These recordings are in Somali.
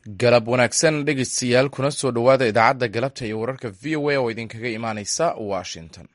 galab wanaagsan dhegeystayaal kuna soo dhowaada idaacadda galabta iyo wararka v o a oo idinkaga imaaneysa washington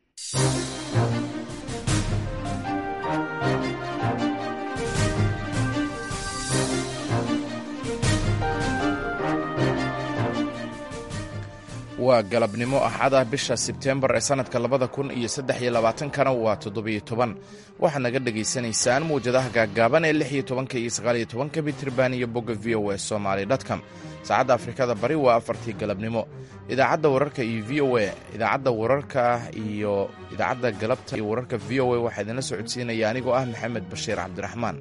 waa galabnimo axad ah bisha sebtembar ee sannadka labada kun iyo saddex iyo labaatankana waa toddobiyo toban waxaad naga dhagaysanaysaan mawjadaha gaaggaaban ee lix iyo tobanka iyo sagaaliyo tobanka mitirban iyo bogga v o a somaly dtcom saacadda afrikada bari waa afartii galabnimo idaacadda wararka iyo v o a idaacadda wararka iyo idaacadda galabta iyo wararka v o a waxaa idinla socodsiinaya anigoo ah maxamed bashiir cabdiraxmaan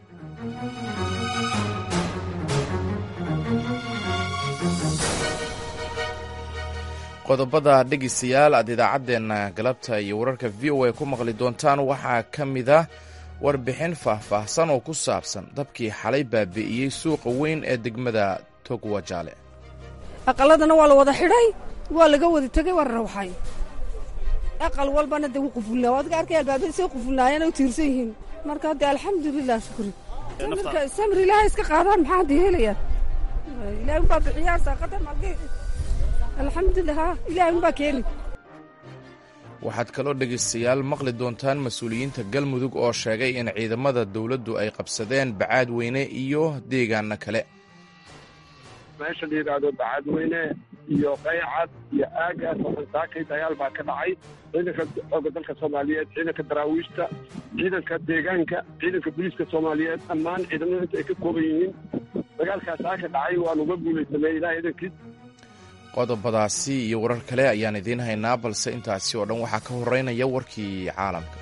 qodobada dhegeystayaal aad idaacaddeenna galabta iyo wararka v o a ku maqli doontaan waxaa ka mid a warbixin faahfaahsan oo ku saabsan dabkii xalay baabi'iyey suuqa weyn ee degmada togwajaale aqaladana waa la wada xidhay waa laga wada tegey waa rawxay aqal walbana de wuu qufulnaa waad ka arkay albaabada say qufulnaayeen u tiirsan yihiin marka hadde alxamdulilah shukri samirka samir ilaahay iska qaadaan maxaa hadda helayaan ilaahay unbaa bixiyaa saaqada malge alxamdulilah ha ilahay unbaa keeni waxaad kaloo dhegaystayaal maqli doontaan mas-uuliyiinta galmudug oo sheegay in ciidamada dowladdu ay qabsadeen bacaadweyne iyo deegaano kale meesha la yidhaahdo bacaadweyne iyo qaycad iyo aagaas saakay dagaal baa ka dhacay ciidanka xooga dalka soomaaliyeed ciidanka daraawiishta ciidanka deegaanka ciidanka booliiska soomaaliyeed dhammaan ciidamada inta ay ka kooban yihiin dagaalkaas saaka dhacay waan uga guulaysanay ilaah idankiis qodobadaasi iyo warar kale ayaan idiin haynaa balse intaasi oo dhan waxaa ka horeynaya warkii caalamka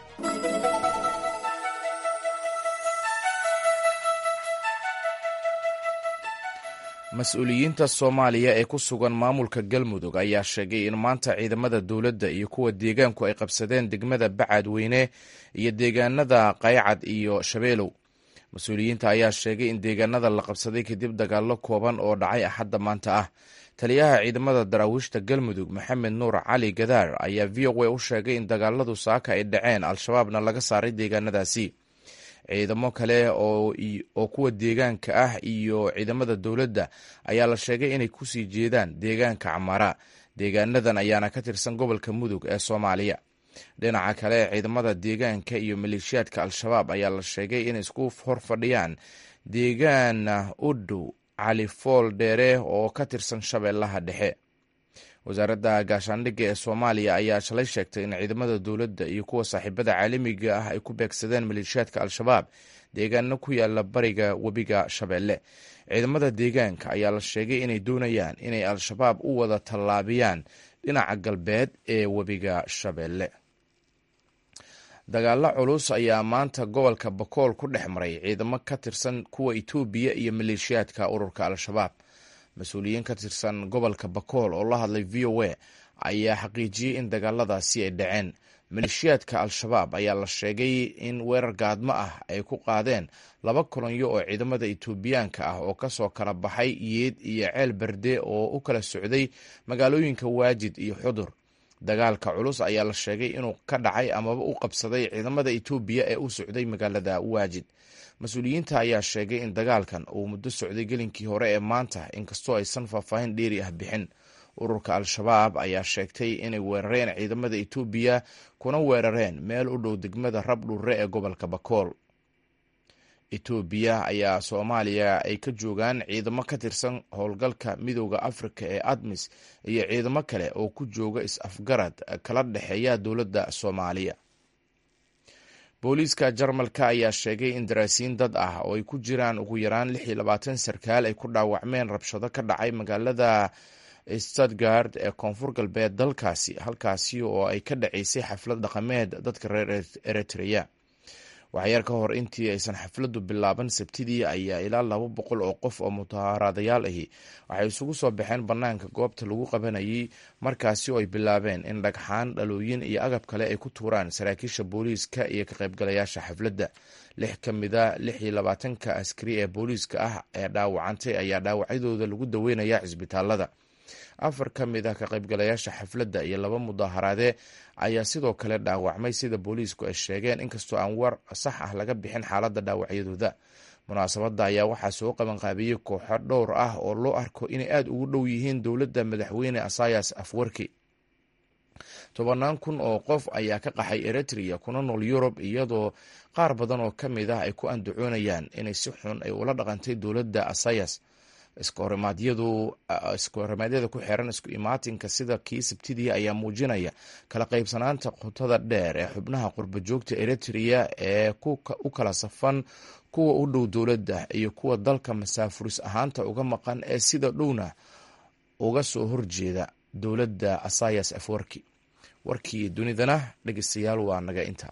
mas-uuliyiinta soomaaliya ee ku sugan maamulka galmudug ayaa sheegay in maanta ciidamada dowladda iyo kuwa deegaanku ay qabsadeen degmada bacadweyne iyo deegaanada qaycad iyo shabeelow mas-uuliyiinta ayaa sheegay in deegaanada la qabsaday kadib dagaallo kooban oo dhacay axadda maanta ah taliyaha ciidamada daraawiishta galmudug maxamed nuur cali gadaar ayaa v o a u sheegay in dagaaladu saaka ay dhaceen al-shabaabna laga saaray deegaanadaasi ciidamo kale oo kuwa deegaanka ah iyo ciidamada dowladda ayaa la sheegay inay kusii jeedaan deegaanka camaara deegaanadan ayaana ka tirsan gobolka mudug ee soomaaliya dhinaca kale ciidamada deegaanka iyo maleeshiyaadka al-shabaab ayaa la sheegay inay isku hor fadhiyaan deegaana u dhow cali fool dheere oo ka tirsan shabeellaha dhexe wasaaradda gaashaandhigga ee soomaaliya ayaa shalay sheegtay in ciidamada dowladda iyo kuwa saaxiibada caalamiga ah ay ku beegsadeen maleeshiyaadka al-shabaab deegaano ku yaala bariga webiga shabeelle ciidamada deegaanka ayaa la sheegay inay doonayaan inay al-shabaab u wada tallaabiyaan dhinaca galbeed ee webiga shabeelle dagaalo culus ayaa maanta gobolka bakool ku dhex maray ciidamo ka tirsan kuwa itoobiya iyo maleeshiyaadka ururka al-shabaab mas-uuliyiin ka tirsan gobolka bakool oo la hadlay v o a ayaa xaqiijiyey in dagaaladaasi ay dhaceen maleeshiyaadka al-shabaab ayaa la sheegay in weerar gaadmo ah ay ku qaadeen laba kolonyo oo ciidamada itoobiyaanka ah oo kasoo kala baxay yeed iyo ceel berde oo u kala socday magaalooyinka waajid iyo xudur dagaalka culus ayaa la sheegay inuu ka dhacay amaba u qabsaday ciidamada itoobiya ee u socday magaalada waajid mas-uuliyiinta ayaa sheegay in dagaalkan uu muddo socday gelinkii hore ee maanta inkastoo aysan faahfaahin dheeri ah bixin ururka al-shabaab ayaa sheegtay inay weerareen ciidamada itoobiya kuna weerareen meel u dhow degmada rabdhuure ee gobolka bakool etoobiya ayaa soomaaliya ay ka joogaan ciidamo ka tirsan howlgalka midooda afrika ee admis iyo ciidamo kale oo ku jooga is-afgarad kala dhexeeya dowladda soomaaliya booliiska jarmalka ayaa sheegay in daraasiin dad ah oo ay ku jiraan ugu yaraan lix iyo labaatan sarkaal ay ku dhaawacmeen rabshado ka dhacay magaalada stadgard ee koonfur galbeed dalkaasi halkaasi oo ay ka dhaceysay xaflad dhaqameed dadka reer eritreya waxyar ka hor intii aysan xafladdu bilaaban sabtidii ayaa ilaa laba boqol oo qof oo mutaharadayaal ahi waxay isugu soo baxeen bannaanka goobta lagu qabanayay markaasi oo ay bilaabeen in dhagxaan dhalooyin iyo agab kale ay ku tuuraan saraakiisha booliiska iyo ka qaybgalayaasha xafladda lix ka mida lix iyo labaatanka askari ee booliiska ah ee dhaawacantay ayaa dhaawacyadooda lagu daweynaya cisbitaalada afar ka mid ah ka qaybgalayaasha xafladda iyo laba mudaaharaade ayaa sidoo kale dhaawacmay sida booliisku ay sheegeen inkastoo aan war sax ah laga bixin xaaladda dhaawacyadooda munaasabadda ayaa waxaa soo qabanqaabiyey kooxo dhowr ah oo loo arko inay aada ugu dhow yihiin dowladda madaxweyne asayas afwerki tobannaan kun oo qof ayaa ka qaxay eritrea kuna nool yurub iyadoo qaar badan oo ka mid ah ay ku andacoonayaan inay si xun ay ula dhaqantay dowladda asayas iskahorimadyada ku xiran isku imaatinka sida kii sabtidii ayaa muujinaya kala qaybsanaanta qotada dheer ee xubnaha qurba joogta eritrea ee u kala safan kuwa u dhow dowladda iyo kuwa dalka masaafuris ahaanta uga maqan ee sida dhowna uga soo horjeeda dowladda asayas afwarki warkii dunidana dhegeystayaal waa naga inta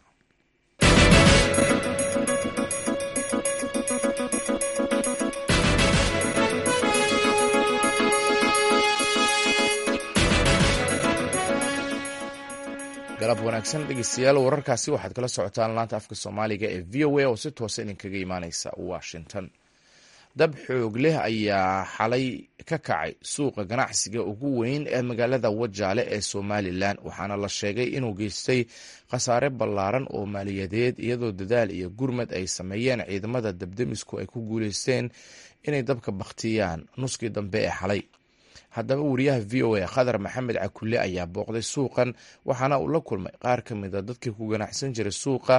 galab wanaagsan dhegeystayaal wararkaasi waxaad kala socotaan laanta afka soomaaliga ee v o a oo si toosa idinkaga imaaneysa washington dab xoog leh ayaa xalay ka kacay suuqa ganacsiga ugu weyn ee magaalada wajaale ee somalilan waxaana la sheegay inuu geystay khasaare ballaaran oo maaliyadeed iyadoo dadaal iyo gurmad ay sameeyeen ciidamada dabdemisku ay ku guuleysteen inay dabka bakhtiyaan nuskii dambe ee xalay haddaba wariyaha v o a khadar maxamed cakulle ayaa booqday suuqan waxaana uu la kulmay qaar ka mid a dadkii ku ganacsan jiray suuqa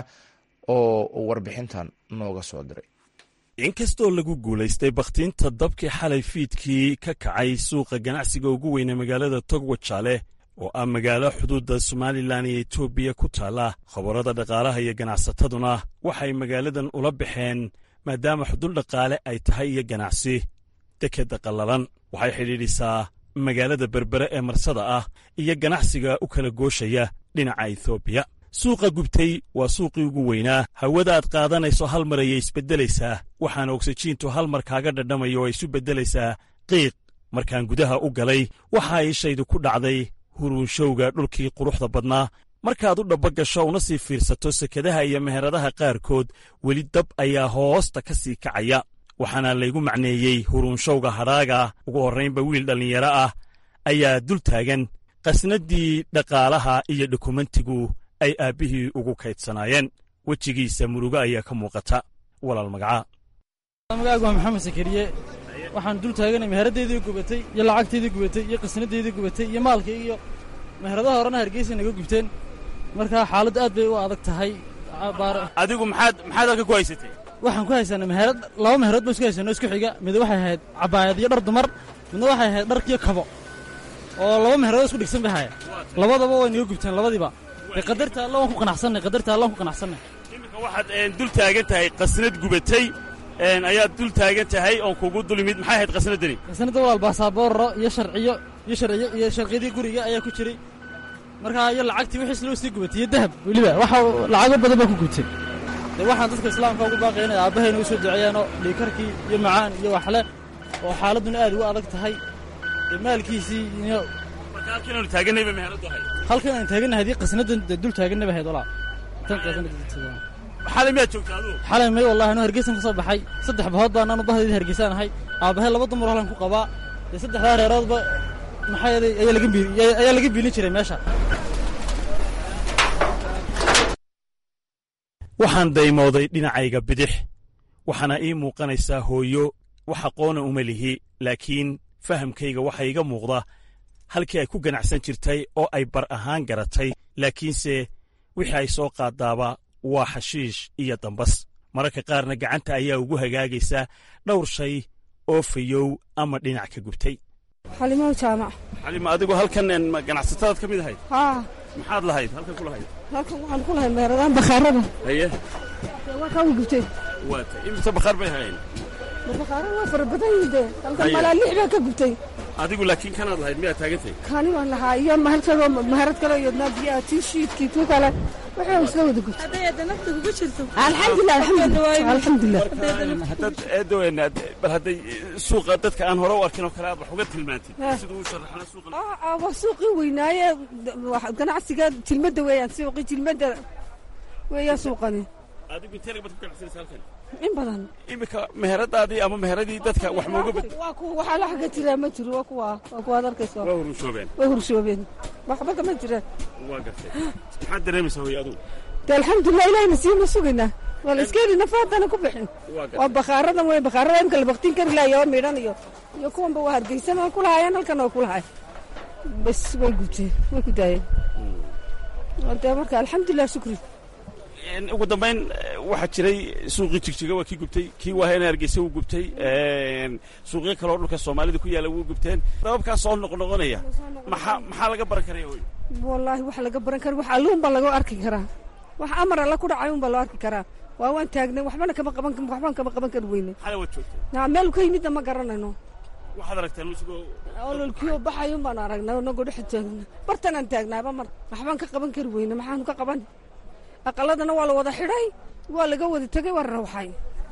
oo warbixintan nooga soo diray inkastoo lagu guulaystay bakhtiinta dabkii xalay fiidkii ka kacay suuqa ganacsiga ugu weyne magaalada togwajaale oo ah magaalo xuduudda somalilan iyo etoobiya ku taalla khabarada dhaqaalaha iyo ganacsataduna waxay magaaladan ula baxeen maadaama xudul dhaqaale ay tahay iyo ganacsi dekedda qallalan waxay xidhiidhisaa magaalada berbere ee marsada ah iyo ganacsiga u kala gooshaya dhinaca etoobiya suuqa gubtay waa suuqii ugu weynaa hawada aad qaadanayso hal mar ayay isbeddelaysaa waxaana ogsajiintu hal mar kaaga dhadhamaya oo ay isu beddelaysaa qiiq markaan gudaha u galay waxaa ishaydu ku dhacday huruunshowga dhulkii quruxda badnaa markaad u dhabba gasho una sii fiirsato sekadaha iyo meheradaha qaarkood weli dab ayaa hoosta ka sii kacaya waxaana laygu macneeyey huruunshowga hadhaaga ugu horraynba wiil dhallinyaro ah ayaa dul taagan qasnaddii dhaqaalaha iyo dokumentigu ay aabbihii ugu kaydsanaayeen wejigiisa murugo ayaa ka muuqata walaal magacaa magacaagu waa maxamed sakariye waxaan dul taaganay meheraddeedii gubatay iyo lacagteedii gubatay iyo qasnadeedii gubatay iyo maalkii iyo meheradaha horena hargeysa naga gubteen markaa xaaladdu aad bay u adag tahay adigu maxaad maxaad halka ku haysatay waxaan ku haysanay meherad laba meherood ba isku haysanoo isku xiga mid waxay ahayd cabaayad iyo dhar dumar midna waxay ahayd dharkiyo kabo oo laba meherood isku dhigsan bay haya labadaba way naga gubteen labadiiba dee qadarta alla waan ku qanacsanay qadarta alla waan ku qanacsanay iminka waxaad dul taagan tahay qasnad gubatay ayaad dul taagan tahay oon kugu dul imid maxay ahayd qasnaddani qasnadda walaal baasaboorro iyo sharciyo iyo sharciyo iyo sharciyadii guriga ayaa ku jiray markaa iyo lacagtii wixiis loo sii gubatay iyo dahab weliba waxa lacago badan baa ku gubtay dee waxaan dadka islaamka ugu baaqaya inay aabbahayna u soo duceeyaanoo dhiikarkii iyo macaan iyo waxle oo xaaladduna aad ugu adag tahay dee maalkiisii iyo halkinaanu taaganayba meheradu ahayd halkan aan taagannahay haddii qasnaddan dee dul taaganna ba ahayd walaa tan qasnadda xalay miyaad joogta adugu xalay may wallahi anuu hargeysan ka soo baxay saddex bahood baan anu bahdeedii hargeysaan ahay aabbahay laba dumar halkan ku qabaa dee saddexdaa reeroodba maxaa yeelay ayaa laga biil ayaa laga biilin jiray meesha waxaan daymooday dhinacayga bidix waxaana ii muuqanaysaa hooyo wax aqoona uma lihi laakiin fahamkayga waxaa iiga muuqda halkii ay ku ganacsan jirtay oo ay bar ahaan garatay laakiinse wixii ay soo qaaddaaba waa xashiish iyo dambas mararka qaarna gacanta ayaa ugu hagaagaysa dhowr shay oo fayow ama dhinac ka gubtay xalimow jaamac xalima adigu halkan ganacsatadaad ka mid ahayd haa maxaad lahayd halkan ku lahayd halkan waxaan ku lahay meeradaan bakhaarada haye waa kaa u gubtay waata imise bakhaar bay hayeen bakhaarada waa fara badan yihiin dee halkan Haye. malaa lix baa ka gubtay adigu laakiin kanaad lahayd miyaad taagantay kaani waan lahaa iyo mahal kaloo maharad kaloo iyadnaa biyaha tii shiidkii tuu kale waxay isla wada gubtay hadday hadda nafta kugu jirto alxamdulilah alxamdulilah alxamdulilah haddaad eedoweena bal hadday suuqa dadka aan hore u arkin oo kale aad wax uga tilmaantid Ha. siduu u sharaxna suuqa Aa, aa, waa suuqii weynaaye wax- ganacsiga jilmadda weeyaan suuqii jilmadda weeyaan suuqani adigu intee baad ku ganacsanaysa halkan in badan iminka meheradaadii ama meheradii dadka wax mooga bad waa kuwa waxaa la xagga jiraa ma jiro waa kuwa waa kuwaad arkayso waa hurushoobeen way hurshoobeen waxba kama jiraan waa gartay maxaad dareemaysaa hooyo adugu dee alxamdulilah ilahina siima sugaynaa waa la iska heli nafaadana ku bixin waa bakhaaradan wey bakhaarada imka la baktiin kari lahayo oo midhan iyo iyo kuwanba waa hargeysan waa ku lahaayeen halkan waa ku lahay bas way gubteen way ku daayeen dee marka alxamdulilah shukri ugu dambayn waxaa jiray suuqii jigjiga waa kii gubtay kii waahena hargeysa wuu gubtay suuqyo kale oo dhulka soomaalida ku yaalla wuu gubteen dababkaa soo noqnoqonaya maxaa maxaa laga baran karaya wey wallaahi wax laga baran kara wax alluun baa laga arki karaa wax amar alla ku dhacay un baa loo arki karaa waa waan taagnay waxbana kama qaban waxbaan kama qaban kari weyne xala waad joogtay naa meel ka yimidna ma garanayno waxaad aragteen isagoo ololkiyo baxay un baan aragnay inagoo dhex taagna bartanaan taagnaaba mar waxbaan ka qaban kari weyne maxaanu ka qaban aqaladana waa la wada xidhay waa laga wada tegey waa rawxay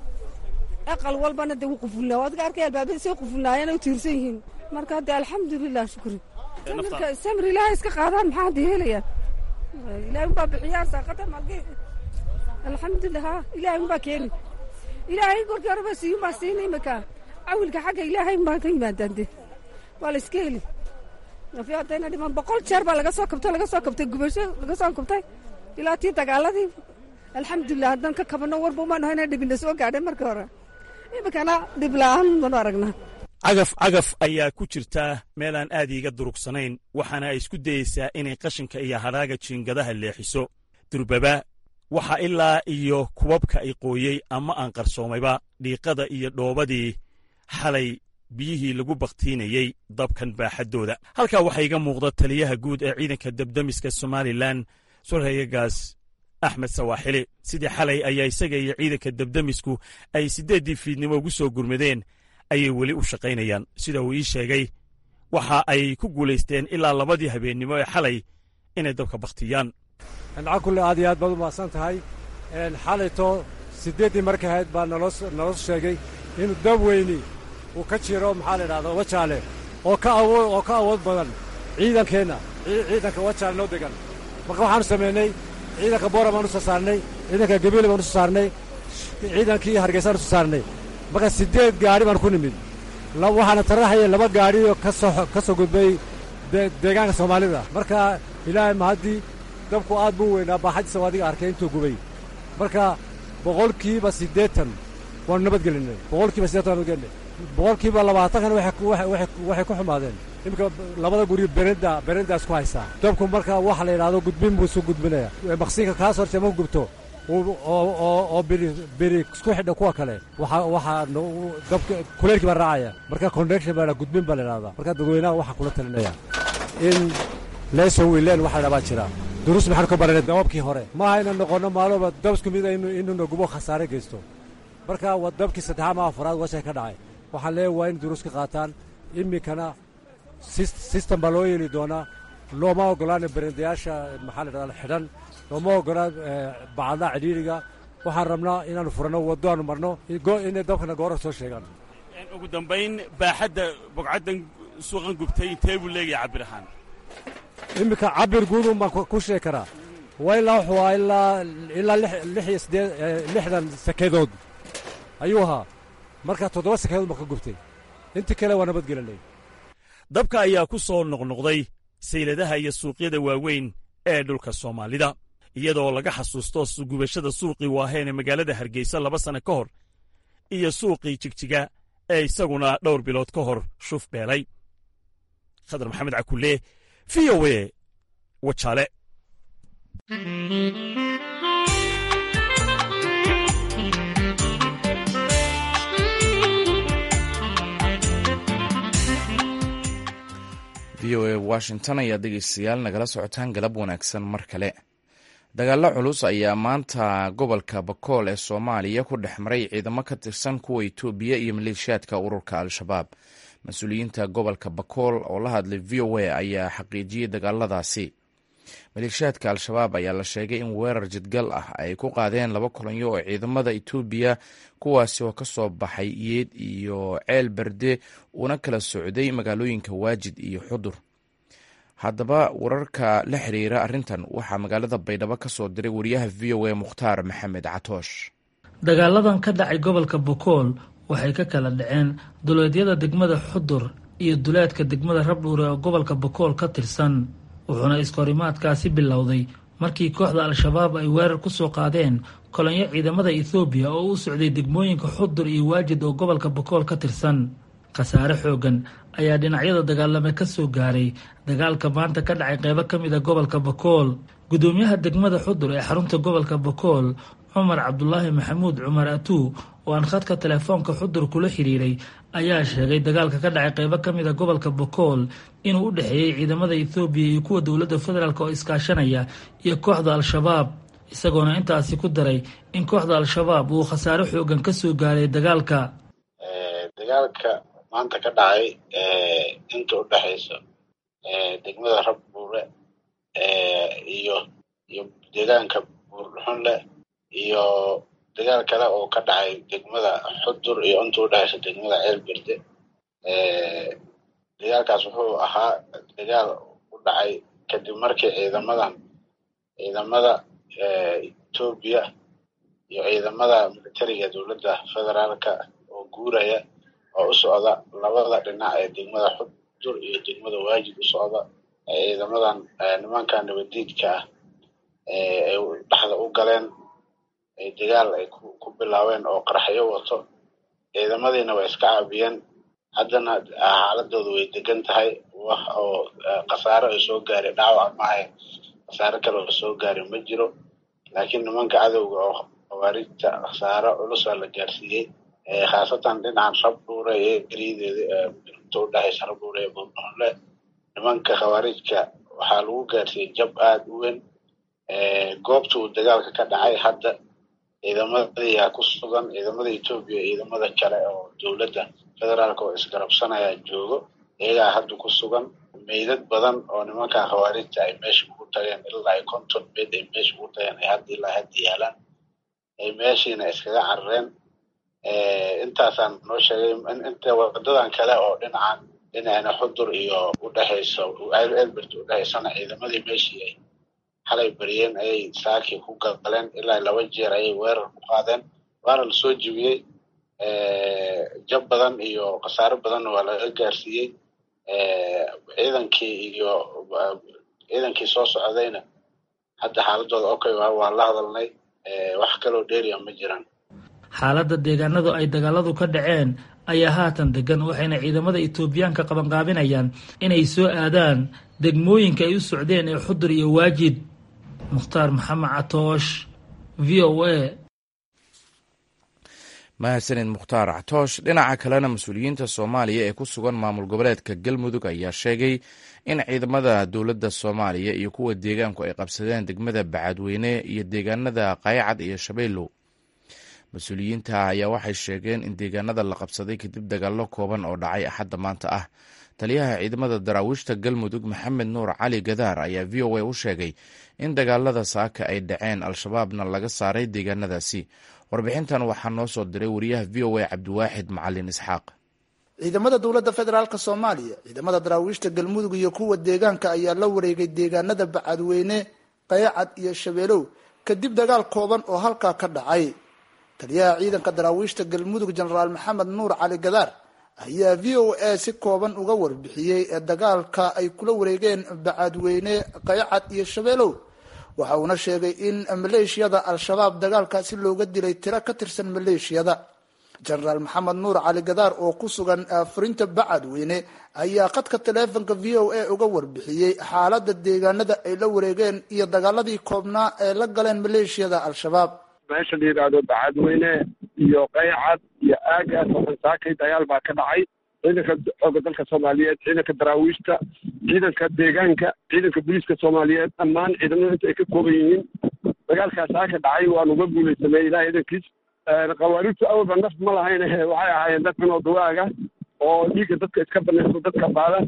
aqal walbana dee wuu qufulnaa adiga arkay albaabada say qufulnaayeen u tiirsan yihiin marka dee alxamdulilah shukri samirka samir ilaahay iska qaadaan maxaa hadda helayaan ilaahay unbaa bixiyaa saaqada malge alxamdulilah ha ilaahay unbaa keeni ilaahay korkii horeba siiyun baa siina imika cawilka xagga ilaahay unbaa ka yimaadaan dee waa la iska heli afi haddayna dhiman boqol jeer baa laga soo kabtay laga soo kabtay gubasho laga soo kabtay ilaa tii dagaaladii alxamdulilah haddaan ka kabano warba umaan hayna dhibina soo gaadhay markii hore imikana dhib la'aan banu aragnaa cagaf cagaf ayaa ku jirta meel aan aad iiga durugsanayn waxaana ay isku dayeysaa inay qashinka iyo hadhaaga jiingadaha leexiso durbaba waxaa ilaa iyo kubabka ay qooyey ama aan qarsoomayba dhiiqada iyo dhoobadii xalay biyihii lagu bakhtiinayey dabkan baaxaddooda halkaa waxaa iga muuqda taliyaha guud ee ciidanka debdemiska somalilan sorhayagaas axmed sawaaxili sidii xalay ayaa isaga iyo ciidanka debdemisku ay siddeeddii fiidnimo ugu soo gurmadeen ayay weli u shaqaynayaan sida uu ii sheegay waxa ay ku guulaysteen ilaa labadii habeennimo ee xalay inay dabka bakhtiyaan anca kulle aad iyo aad baad u mahadsan tahay xalayto siddeeddii markay ahayd baa naloo sheegay inuu dab weyni uu ka jiro maxaa la idhahda wajaale oo ka awood oo ka awood badan ciidankeenna ciidanka wajaale noo degan marka waxaanu samaynay ciidanka boora baanu soo saarnay ciidanka gabiile baanu soo saarnay ciidankii hargeysaanu soo saarnay marka siddeed gaadhi baan ku nimid waxaana taraxaya laba gaadhioo kasoo ka soo gudbay deegaanka soomaalida marka ilaahay mahaddii dabku aad buu weynaa baaxadiisa adiga arkay intuu gubay marka boqolkiiba siddeetan waanu nabadgelinay boqolkiiba siddeetan waanu nabadgelinay boqolkiiba labaatankana waxay ku xumaadeen iminka labada guri berenda berendaas ku haysaa dabku marka waxa la yidhahdo gudbin buu isu gudbinaya maqsiinka kaas horte ma gubto oo beri isku xidha kuwa kale waxaa dabka kuleelkii baa raacaya marka connection baa gudbin baa la yidhahdaa marka dadweynaha waxaa kula talinaya in leeso wiileen waxa la baa jira duruus maxaanu ka baranay dababkii hore maaha inaan noqonno maalooba dab isku mid inuuna gubo khasaare geysto marka waa dabkii saddexaad ma afaraad washay ka dhacay waxaan leeyahay waa in duruus ka qaataan iminkana sistem baa loo yeeli doonaa looma oggolaana berendayaasha maxaa la dhahdaa xidhan looma oggolaan bacadlaha cidhiidriga waxaan rabnaa inaannu furanno waddo aanu marno inay dabkana goora soo sheegaan ugu dambayn baaxadda bogcaddan suuqan gubtay intee buu leegahay cabir ahaan iminka cabir guudun baan ku sheegi karaa waa ilaa wuxuu ahaa ilaa ilaa lix iyo siddeed lixdan sakeedood ayuu ahaa marka toddoba sakeedood baan ka gubtay intii kale waa nabadgelinay dabka ayaa ku soo noqnoqday sayladaha iyo suuqyada waaweyn ee dhulka soomaalida iyadoo laga xasuusto gubashada suuqii waaheen ee magaalada hargeysa laba sanno ka hor iyo suuqii jigjiga ee isaguna dhowr bilood ka hor shuf beelay khadar maxamed cakulle v o e wajaale v o e washington ayaa dhegeystayaal nagala socotaan galab wanaagsan mar kale dagaallo culus ayaa maanta gobolka bakool ee soomaaliya ku dhex maray ciidamo ka tirsan kuwa itoobiya iyo maleeshiyaadka ururka al-shabaab mas-uuliyiinta gobolka bakool oo la hadlay v o a ayaa xaqiijiyey dagaaladaasi maleeshiyaadka al-shabaab ayaa la sheegay in weerar jidgal ah ay ku qaadeen laba kulanyo oo ciidamada itoobiya kuwaasi oo ka soo baxay yeed iyo ceel berde una kala socday magaalooyinka waajid iyo xudur haddaba wararka la xiriira arrintan waxaa magaalada baydhabo ka soo diray wariyaha v o a mukhtaar maxamed catoosh dagaaladan ka dhacay gobolka bokool waxay ka kala dhaceen duleedyada degmada xudur iyo duleedka degmada rabdhuure oo gobolka bokool ka tirsan wuxuuna iskahorimaadkaasi bilowday markii kooxda al-shabaab ay weerar ku soo qaadeen kolonyo ciidamada ethoobiya oo u socday degmooyinka xudur iyo waajid oo gobolka bokool ka tirsan khasaare xoogan ayaa dhinacyada dagaalame ka soo gaaray dagaalka maanta ka dhacay qeybo ka mid a gobolka bokool gudoomiyaha degmada xudur ee xarunta gobolka bokool cumar cabdulaahi maxamuud cumar atuu oo aan khadka telefoonka xudur kula xiriiray ayaa sheegay dagaalka ka dhacay qeybo ka mid a gobolka bokool inuu u dhexeeyey ciidamada ethoobiya iyo kuwa dowladda federaalk oo iskaashanaya iyo kooxda al-shabaab isagoona intaasi ku daray in kooxda al-shabaab uu khasaare xoogan ka soo gaaray dagaalka dagaalka maanta ka dhacay inta u dhexaysa degmada rabbuure iyo iyo deegaanka buurdhuxunle iyo dagaal kale oo ka dhacay degmada xudur iyo inta u dhexaysa degmada ceelberde dagaalkaas wuxuu ahaa dagaal u dhacay kadib markii ciidamadan ciidamada etoobiya iyo ciidamada militariga dowladda federaalka oo guuraya oo u socda labada dhinac ee degmada xudur iyo degmada waajid u socda ee ciidamadan nimanka nabadiidka ah ay dhexda u galeen dagaal ay ku bilaabeen oo qaraxyo wato ciidamadiina way iska caabiyeen haddana xaaladooda way degan tahay wax oo khasaare ay soo gaaray dhaawac maaha khasaare kale oo soo gaaray ma jiro laakiin nimanka cadowga oo khawaarijta khasaare culusaa la gaarsiiyey khaasatan dhinacan rabdhuure ee geriyadeeda inta u dhexaysa rabdhuure ee buurdhuxunle nimanka khawaarijka waxaa lagu gaarsiiyey jab aada u weyn goobta uu dagaalka ka dhacay hadda ciidamadayaa ku sugan ciidamada etoobiya ciidamada kale oo dowladda federaalka oo isgarabsanaya joogo iyagaa hadda ku sugan meydad badan oo nimankan khawaarijta ay meesha ugu tageen ilaa ay konton meyd ay meesha ugu tageen ay hadda ilaa hadda yaalaan ay meeshiina iskaga carareen intaasaan noo sheegay inta wadadan kale oo dhinacan dhinacna xudur iyo udhexaysa elbert udhexaysana ciidamadii meeshii ay xalay bariyeen ayay saakii ku galeen ilaa laba jeer ayay weerar ku qaadeen waana lasoo jibiyey jab badan iyo khasaare badanna waa laga gaarsiiyey ciidankii iyo ciidankii soo socdayna hadda xaaladooda okay waa la hadalnay wax kaloo dheeriya ma jiraan xaaladda deegaanadu ay dagaaladu ka dhaceen ayaa haatan degan waxayna ciidamada etoobiyaanka qabanqaabinayaan inay soo aadaan degmooyinka ay u socdeen ee xudur iyo waajid mukhtaar maxamed catoosh v o a mahadsanid mukhtaar catoosh dhinaca kalena mas-uuliyiinta soomaaliya ee ku sugan maamul goboleedka galmudug ayaa sheegay in ciidamada dowladda soomaaliya iyo kuwa deegaanku ay qabsadeen degmada bacadweyne iyo deegaanada qaycad iyo shabeellow mas-uuliyiinta ayaa waxay sheegeen in deegaanada la qabsaday kadib dagaallo kooban oo dhacay axadda maanta ah taliyaha ciidamada daraawiishta galmudug maxamed nuur cali gadaar ayaa v o a u sheegay in dagaalada saaka ay dhaceen al-shabaabna laga saaray deegaanadaasi warbixintan waxaa noo soo diray wariyaha v o a cabdiwaaxid macalin isxaaq ciidamada dowladda federaalk soomaaliya ciidamada daraawiishta galmudug iyo kuwa deegaanka ayaa la wareegay deegaanada bacadweyne qaycad iyo shabeelow kadib dagaal kooban oo halkaa ka dhacay taliyaha ciidanka daraawiishta galmudug jenaraal maxamed nuur cali gadaar ayaa v o a si kooban uga warbixiyey ee dagaalka ay kula wareegeen bacadweyne qaycad iyo shabeelow waxa uuna sheegay in maleeshiyada al-shabaab dagaalkaasi looga dilay tiro ka tirsan maleeshiyada jenaraal maxamed nuur cali gadaar oo ku sugan furinta bacadweyne ayaa qadka taleefonka v o a uga warbixiyey xaalada deegaanada ay la wareegeen iyo dagaaladii koobnaa ee la galeen maleeshiyada al-shabaab meesha la yidhaahdo bacadweyne iyo qaycad iyo aagaas oo dhansaakay dagaal baa ka dhacay ciidanka xooga dalka soomaaliyeed ciidanka daraawiishta ciidanka deegaanka ciidanka booliiska soomaaliyeed dhammaan ciidamada inta ay ka kooban yihiin dagaalkaas aa ka dhacay waanu uga guulaysamay ilaah idankiis khawaarijtu awalba naf ma lahayn waxay ahaayeen dad cunoo dawaaga oo dhiigga dadka iska banaysto dadka baada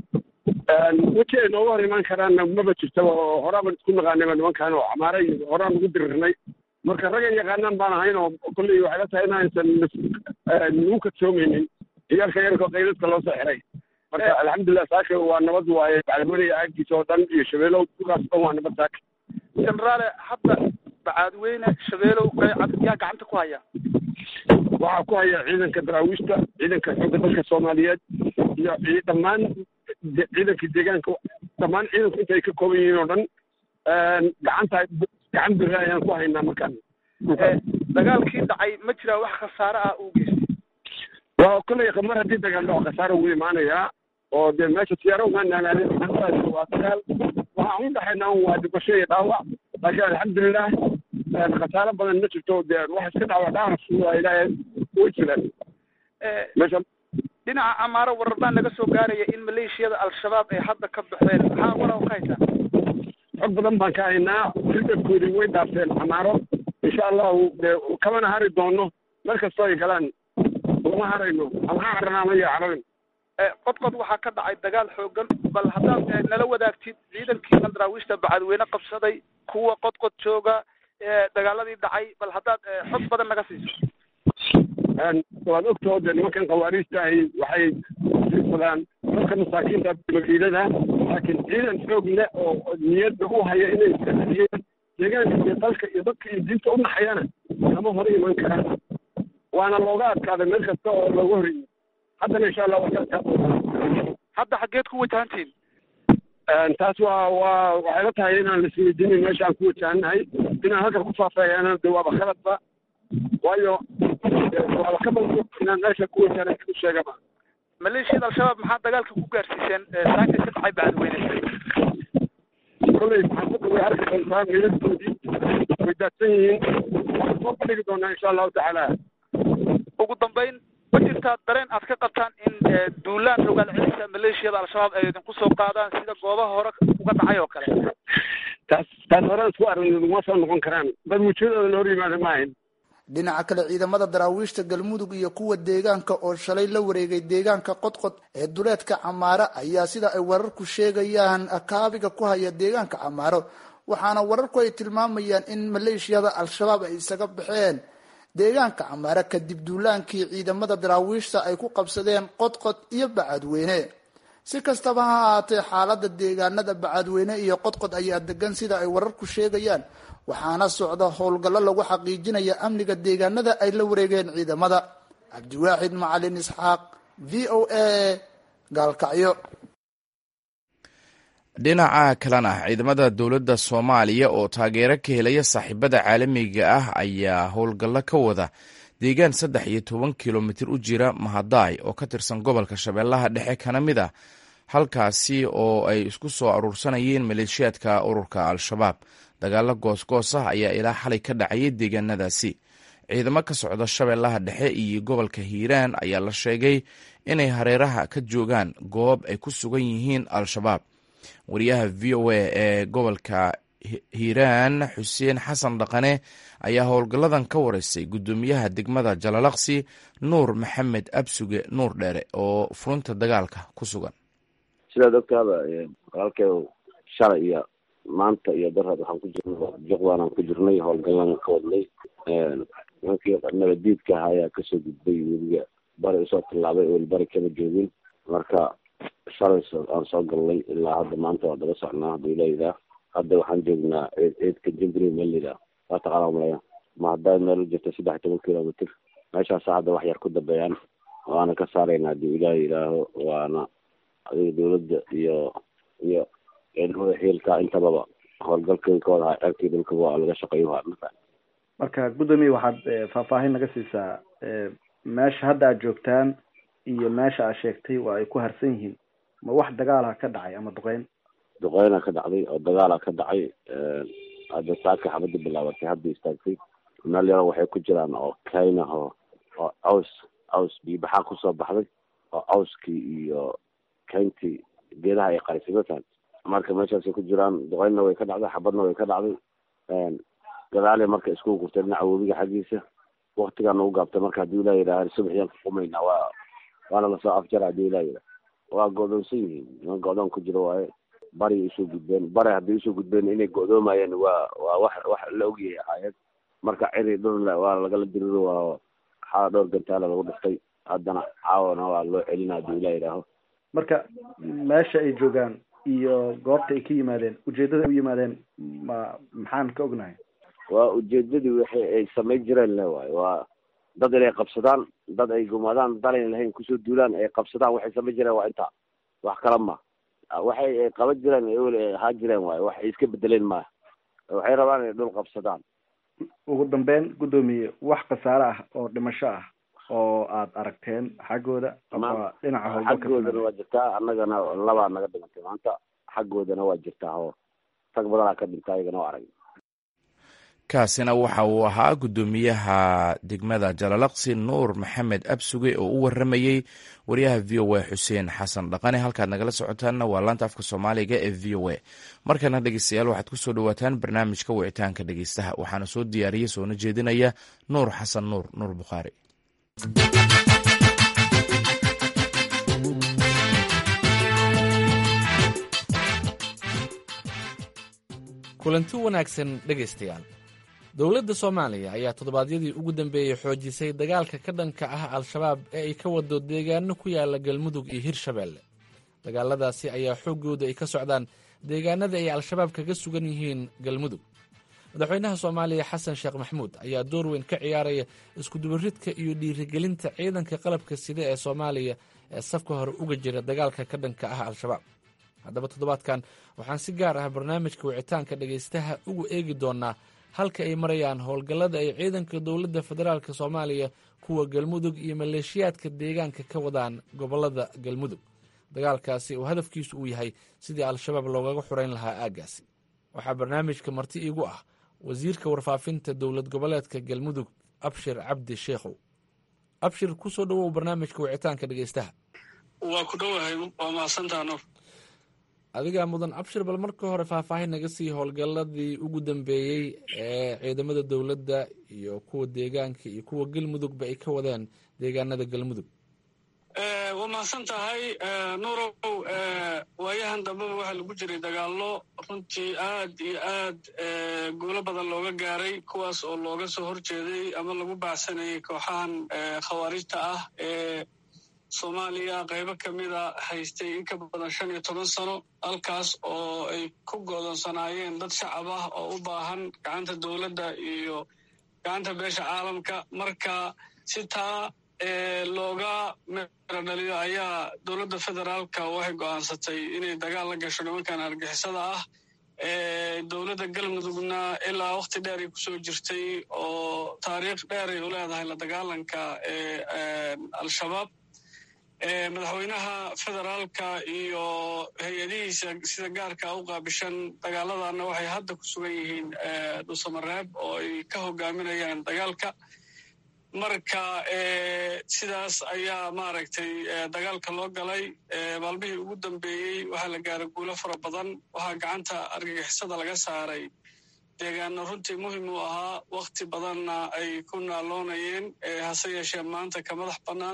weji ay nooga hor imaan karaanna maba jirtaba oo horaaban isku naqaanayba nimankan oo camaare iyo horaan ugu dirirnay marka raggan yaqaanaan baan ahayn oo kolley waxay la tahay inaysan nagu kadsoomaynin ciyaalka yarko qayladka loo soo xiray marka alxamdulilah saaka waa nabad waaye bacadweyne aagiisa oo dhan iyo shabeelow dukaas dhan waa nabad saaka jenaraale hadda bacadweyne shabeelow qaycad yaa gacanta ku haya waxaa ku haya ciidanka daraawiishta ciidanka xoogga dalka soomaaliyeed iyo dhammaan ciidankii deegaanka dhammaan ciidanku inta ay ka kooban yihiin oo dhan gacanta gacan biri ayaan ku haynaa markaan dagaalkii dhacay ma jiraa wax khasaare ah uu geystay waa kolley mar haddii dagaal dhaco khasaare ugu imaanayaa oo dee meesha siyaaro umaa naanaanin waa dagaal waxaan u dhaxaynaa waa dhibasho iyo dhaawac laakiin alxamdulilah khasaare badan ma jirto dee wax iska dhaawac dhaawac waa ilaahay way jiraan meesha dhinaca amaaro warar baa naga soo gaaraya in maleeshiyada al-shabaab ay hadda ka baxeen maxaa warar ka haysaa xog badan baan ka haynaa ridabkoodii way dhaafteen amaaro insha allahu dee kamana hari doono meel kastoo ay galaan uma harayno ama ha carana ama ya cararin qodqod waxaa ka dhacay dagaal xoogan bal haddaad nala wadaagtid ciidankii daraawiishta bacadweyne qabsaday kuwa qodqod jooga dagaaladii dhacay bal haddaad xog badan naga siiso waad ogtoo dee nimankan khawaariijta ahi waxay sisadaan dadka masaakiinta makiilada laakiin ciidan xoog leh oo niyadda u haya inay iska celiyeen deegaanka iyo dalka iyo dadka iyo diinta u naxayana kama hor iman karaan waana looga adkaaday meel kasta oo looga horreeyey haddana insha allah waa ka adkaa hadda xaggeed ku wajahantiin taas waa waa waxay la tahay inaan laisweydiinin meesha aan ku wajahannahay inaan halkan ku faafeeyana de waaba khaladba waayo waaba ka balso inaan meesha ku wajahana u sheegaba maleeshiyada al-shabaab maxaa dagaalka ku gaarsiiseen saaka ka dhacay bacadweyne kolley maxaafadda way arki doontaa meeladoodii way daadsan yihiin waxaan soo bandhigi doonaa insha allahu tacaala ugu dambayn ma jirtaa dareen aad ka qabtaan in duulaan rogaal celisa maleeshiyada al-shabaab ay idinku soo qaadaan sida goobaha hore uga dhacay oo kale taas taas horaan isku aragn uma soo noqon karaan dad wujiyadooda la hor yimaada ma ahayn dhinaca kale ciidamada daraawiishta galmudug iyo kuwa deegaanka oo shalay la wareegay deegaanka qodqod ee duleedka camaaro ayaa sida ay wararku sheegayaan kaabiga ku haya deegaanka camaaro waxaana wararku ay tilmaamayaan in maleeshiyada al-shabaab ay isaga baxeen deegaanka camaaro kadib duulaankii ciidamada daraawiishta ay ku qabsadeen qodqod iyo bacadweyne si kastaba ha ahaatee xaalada deegaanada bacadweyne iyo qodqod ayaa degan sida ay wararku sheegayaan waxaana socda howlgallo lagu xaqiijinaya amniga deegaanada ay la wareegeen ciidamada cabdiwaaxid macalin isxaaq v o a gaalkacyo dhinaca kalena ciidamada dowladda soomaaliya oo taageero ka helaya saaxiibada caalamiga ah ayaa howlgallo ka wada deegaan saddex iyo toban kilomitir u jira mahadaay oo ka tirsan gobolka shabeellaha dhexe kana mid ah halkaasi oo ay isku soo aruursanayeen maleeshiyaadka ururka al-shabaab dagaalo goosgoos ah ayaa ilaa xalay ka dhacayay deegaanadaasi ciidamo ka socda shabeellaha dhexe iyo gobolka hiiraan ayaa la sheegay inay hareeraha ka joogaan goob ay ku sugan yihiin al-shabaab wariyaha v o a ee gobolka hiiraan xuseen xasan dhaqane ayaa howlgalladan ka wareysay guddoomiyaha degmada jalalaqsi nuur maxamed absuge nuur dheere oo furunta dagaalka ku sugan sidaad ogtaaba walaalkee shalay iyo maanta iyo darad waxaan ku jirnay juqdaan aan ku jirnay howlgallaan ka wadnay nimankii nabadiidka ahaa ayaa kasoo gudbay weliga bari usoo tallaabay oo bari kama joogin marka shalay aan soo galnay ilaa hadda maanta waa daba socnaa haduu ilayidaa hadda waxaan joognaa ciid ciidka jimbri melida waa taqaana malaya ma haddaa meel jirta saddex toban kilomitr meeshaasa hadda wax yar ku dambeeyaan waana ka saarayna hadii ilaah yidhaaho waana adiga dawladda iyo iyo ciidamada xiilka intababa howlgalkay ka wada ceebkii dhulka waa laga shaqeeyo marka marka guddoomiye waxaad faahfaahin naga siisaa meesha hadda aad joogtaan iyo meesha aad sheegtay waa ay ku harsan yihiin ma wax dagaala ka dhacay ama duqeyn duqeyna ka dhacday oo dagaala ka dhacay hadda saaka xabada bilaabatay hadda istaagtay meel yaro waxay ku jiraan oo kayna oo oo caws caws biibaxaa kusoo baxday oo cawskii iyo kayntii geedaha ay qarisay matahan marka meeshaasay ku jiraan duqeynna way ka dhacday xabadna way ka dhacday gadaale marka isku gurtay dhinaca webiga xaggiisa waktigaana u gaabtay marka hadii ilah yidhaha subaxiyaan ka qumaynaa waa waana lasoo afjara hadii ilah yidhaha waa go'doonsan yihiin niman go'doon ku jiro waaye bari usoo gudbeen bari hadday usoo gudbeen inay go'doomayeen waa waa wax wax la ogyahay ahaayad marka ciri dhul waa lagala diriro waa xaa dhowr gantaala lagu dhiftay haddana caawana waa loo celina hadii ilah yidhaaho marka meesha ay joogaan iyo goobta ay ka yimaadeen ujeedada u yimaadeen ma maxaan ka ognahay waa ujeedadii wixii ay samayn jireen le waayo waa dad inay qabsadaan dad ay gumaadaan dalayn lahayn kusoo duulaan ay qabsadaan waxay samayn jireen waa intaa wax kala ma waxay qaban jireen ewel ahaan jireen waayo wax ay iska bedeleen maaha waxay rabaan inay dhul qabsadaan ugu dambeyn guddoomiye wax khasaare ah oo dhimasho ah oo aad aragteen xaggooda ama dhinaca howlgalka xaggoodana waa jirtaa annagana labaa naga dhimantay maanta xaggoodana waa jirtaa oo rag badanaa ka dhinta ayagana waa arag kaasina waxa uu ahaa guddoomiyaha degmada jalalaqsi nuur maxamed absuge oo u waramayey wariyaha v o a xuseen xasan dhaqane halkaad nagala socotaanna waa laanta afka soomaaliga ee v o a markana dhegeystayaal waxaad kusoo dhawaataan barnaamijka wicitaanka dhegeystaha waxaana soo diyaariyey soona jeedinaya nuur xasan nuur nuur bukhaari kulanti wanaagsan dhegaystayaal dowladda soomaaliya ayaa toddobaadyadii ugu dambeeyey xoojisay dagaalka ka dhanka ah al-shabaab ee ay ka wado deegaano ku yaala galmudug iyo hirshabeelle dagaaladaasi ayaa xooggooda ay ka socdaan deegaanada ay al-shabaab kaga sugan yihiin galmudug madaxweynaha soomaaliya xasan sheekh maxmuud ayaa door weyn ka ciyaaraya iskudubaridka iyo dhiirigelinta ciidanka qalabka sida ee soomaaliya ee safka hore uga jira dagaalka ka dhanka ah al-shabaab haddaba toddobaadkan waxaan si gaar ah barnaamijka wicitaanka dhegaystaha ugu eegi doonaa halka ay marayaan howlgallada ay ciidanka dowladda federaalk soomaaliya kuwa galmudug iyo maleeshiyaadka deegaanka ka wadaan gobollada galmudug dagaalkaasi oo hadafkiisu uu yahay sidii al-shabaab loogaga xurayn lahaa aaggaasi waxaa barnaamijka marti iigu ah wasiirka warfaafinta dowlad goboleedka galmudug abshir cabdi sheekhow abshir kusoo dhowow barnaamijka wicitaanka dhegaystaha waa ku dhowahay waa mahadsantaa nuur adigaa mudan abshir bal marka hore faahfaahin naga sii howlgalladii ugu dambeeyey ee ciidamada dowladda iyo kuwa deegaanka iyo kuwa galmudugba ay ka wadeen deegaanada galmudug waa mahadsan tahay nuurow waayahan dambeba waxaa lagu jiray dagaallo runtii aad iyo aad guulo badan looga gaaray kuwaas oo looga soo horjeeday ama lagu baacsanayay kooxahan khawaarijta ah ee soomaaliya qaybo ka mida haystay in ka badan shan iyo toban sano halkaas oo ay ku goodonsanaayeen dad shacab ah oo u baahan gacanta dowladda iyo gacanta beesha caalamka marka si taa looga meero dhaliyo ayaa dowladda federaalka waxay go'aansatay inay dagaal la gasho nimankan argixisada ah dowladda galmudugna ilaa wakhti dheer ay kusoo jirtay oo taariikh dheer ay u leedahay la dagaalanka al-shabaab madaxweynaha federaalka iyo hay-adihiisa sida gaarka u qaabishan dagaaladana waxay hadda ku sugan yihiin dhusamareeb oo ay ka hogaaminayaan dagaalka marka sidaas ayaa maaragtay dagaalka loo galay maalmihii ugu dambeeyey waxaa la gaaray guulo fara badan waxaa gacanta argagixisada laga saaray deegaano runtii muhim u ahaa wakhti badanna ay ku naaloonayeen hase yeeshee maanta ka madax bannaan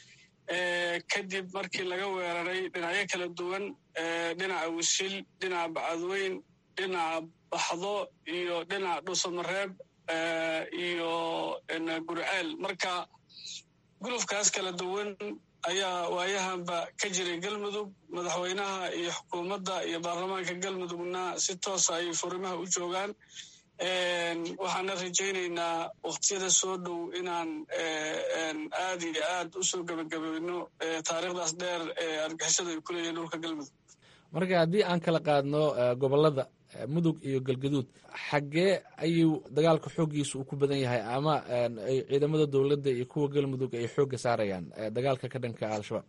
kadib markii laga weeraray dhinacyo kala duwan dhinaca wisil dhinaca bacadweyn dhinaca baxdo iyo dhinaca dhusamareeb iyo gurceel marka gulufkaas kala duwan ayaa waayahanba ka jiray galmudug madaxweynaha iyo xukuumadda iyo baarlamaanka galmudugna si toosa ay furimaha u joogaan waxaana rajaynaynaa wakhtiyada soo dhow inaan aad iyo aad u soo gebagabayno taariikhdaas dheer ee argixisada ay ku leeyihin dhulka galmudug marka haddii aan kala qaadno gobollada mudug iyo galgaduud xaggee ayuu dagaalka xooggiisa uu ku badan yahay ama ay ciidamada dowladda iyo kuwa galmudug ay xoogga saarayaan dagaalka ka dhanka al-shabaab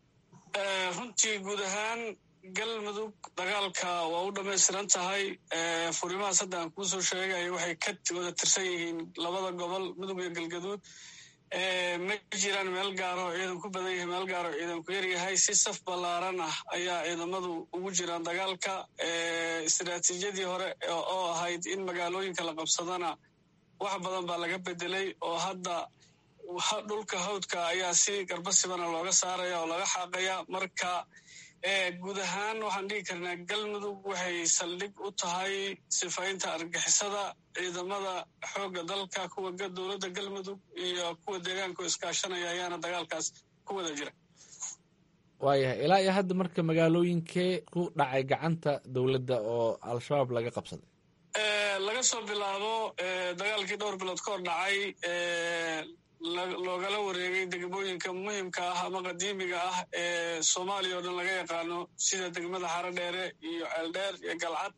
runtii guud ahaan galmudug dagaalka waa u dhammaystiran tahay furimahaas hadda aan kuusoo sheegaya waxay ka wada tirsan yihiin labada gobol mudug iyo galgaduud ma jiraan meel gaaro ciidan ku badan yahay meel gaaro ciidan ku yaryahay si saf ballaaran ah ayaa ciidamadu ugu jiraan dagaalka istiraatiijiyadii hore oo ahayd in magaalooyinka la qabsadana wax badan baa laga bedelay oo hadda dhulka hawdka ayaa si garbasibana looga saaraya oo laga xaaqaya marka guud ahaan waxaan dhigi karnaa galmudug waxay saldhig u tahay sifaynta argixisada ciidamada xoogga dalka kuwa dowladda galmudug iyo kuwa deegaanka iskaashanaya ayaana dagaalkaas ku wada jira waayahay ilaa iyo hadda marka magaalooyinkee ku dhacay gacanta dowladda oo al-shabaab laga qabsaday laga soo bilaabo dagaalkii dhowr bilood ka hor dhacay loogala wareegay degmooyinka muhimka ah ama qadiimiga ah ee soomaaliya oo dhan laga yaqaano sida degmada xaro dheere iyo ceeldheer iyo galcad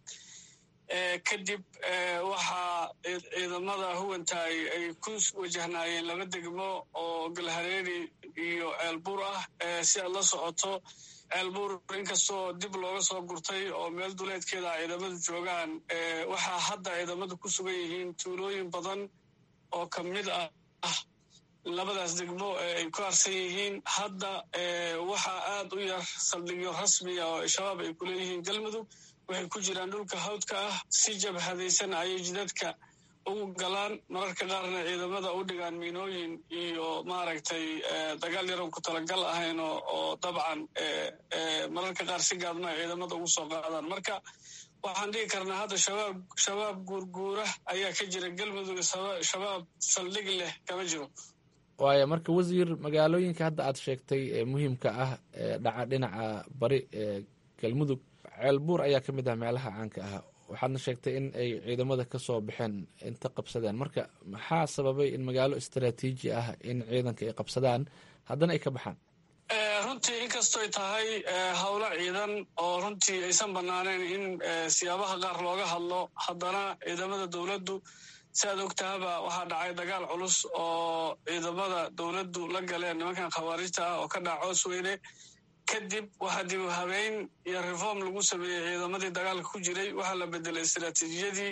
kadib waxaa ciidamada huwantaay ay ku wajahnaayeen laba degmo oo galhareeri iyo ceelbuur ah si aad la socoto ceelbuur inkastoo dib looga soo gurtay oo meel duleedkeeda a ciidamadu joogaan waxaa hadda ciidamadu ku sugan yihiin tuulooyin badan oo ka mid ah labadaas degmo ay ku harsan yihiin hadda waxaa aad u yar saldhigyo rasmiya oo shabaab ay ku leeyihiin galmudug waxay ku jiraan dhulka hawdka ah si jabhadaysan ayay jidadka ugu galaan mararka qaarna ciidamada u dhigaan miinooyin iyo maaragtay dagaal yaron ku talagal ahayn oo dabcan mararka qaar si gaadma ay ciidamada ugu soo qaadaan marka waxaan dhihi karnaa hadda shabaab shabaab guurguura ayaa ka jira galmudug shabaab saldhig leh kama jiro waaya marka wasiir magaalooyinka hadda aad sheegtay ee muhiimka ah ee dhaca dhinaca bari ee galmudug ceelbuur ayaa ka mid ah meelaha caanka ah waxaadna sheegtay in ay ciidamada ka soo baxeen inta qabsadeen marka maxaa sababay in magaalo istaraatiiji ah in ciidanka ay qabsadaan haddana ay ka baxaan runtii inkastoy tahay howlo ciidan oo runtii aysan banaaneen in siyaabaha qaar looga hadlo haddana ciidamada dowladdu si aad ogtahaba waxaa dhacay dagaal culus oo ciidamada dowladdu la galeen nimankan khawaarijta ah oo ka dhaca coos weyne kadib waxaa dib u habeyn iyo reform lagu sameeyey ciidamadii dagaalka ku jiray waxaa la bedelay istaraatiijiyadii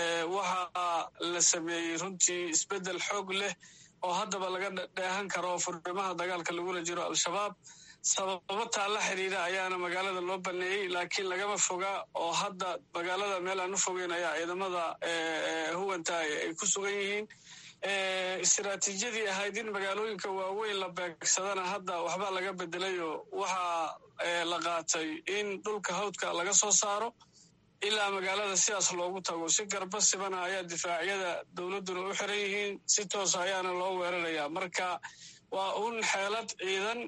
waxaa la sameeyey runtii isbeddel xoog leh oo haddaba laga dheehan karo furimaha dagaalka lagula jiro al-shabaab sababo taa la xiriira ayaana magaalada loo baneeyey laakiin lagama foga oo hadda magaalada meel aan u fogeyn ayaa ciidamada huwanta ay ku sugan yihiin istaraatiijiyadii ahayd in magaalooyinka waaweyn la beegsadana hadda waxbaa laga bedelayo waxaa la qaatay in dhulka hawdka laga soo saaro ilaa magaalada sidaas loogu tago si garba sibana ayaa difaacyada dowladduna u xiran yihiin si toosa ayaana loo weerarayaa marka waa un xeelad ciidan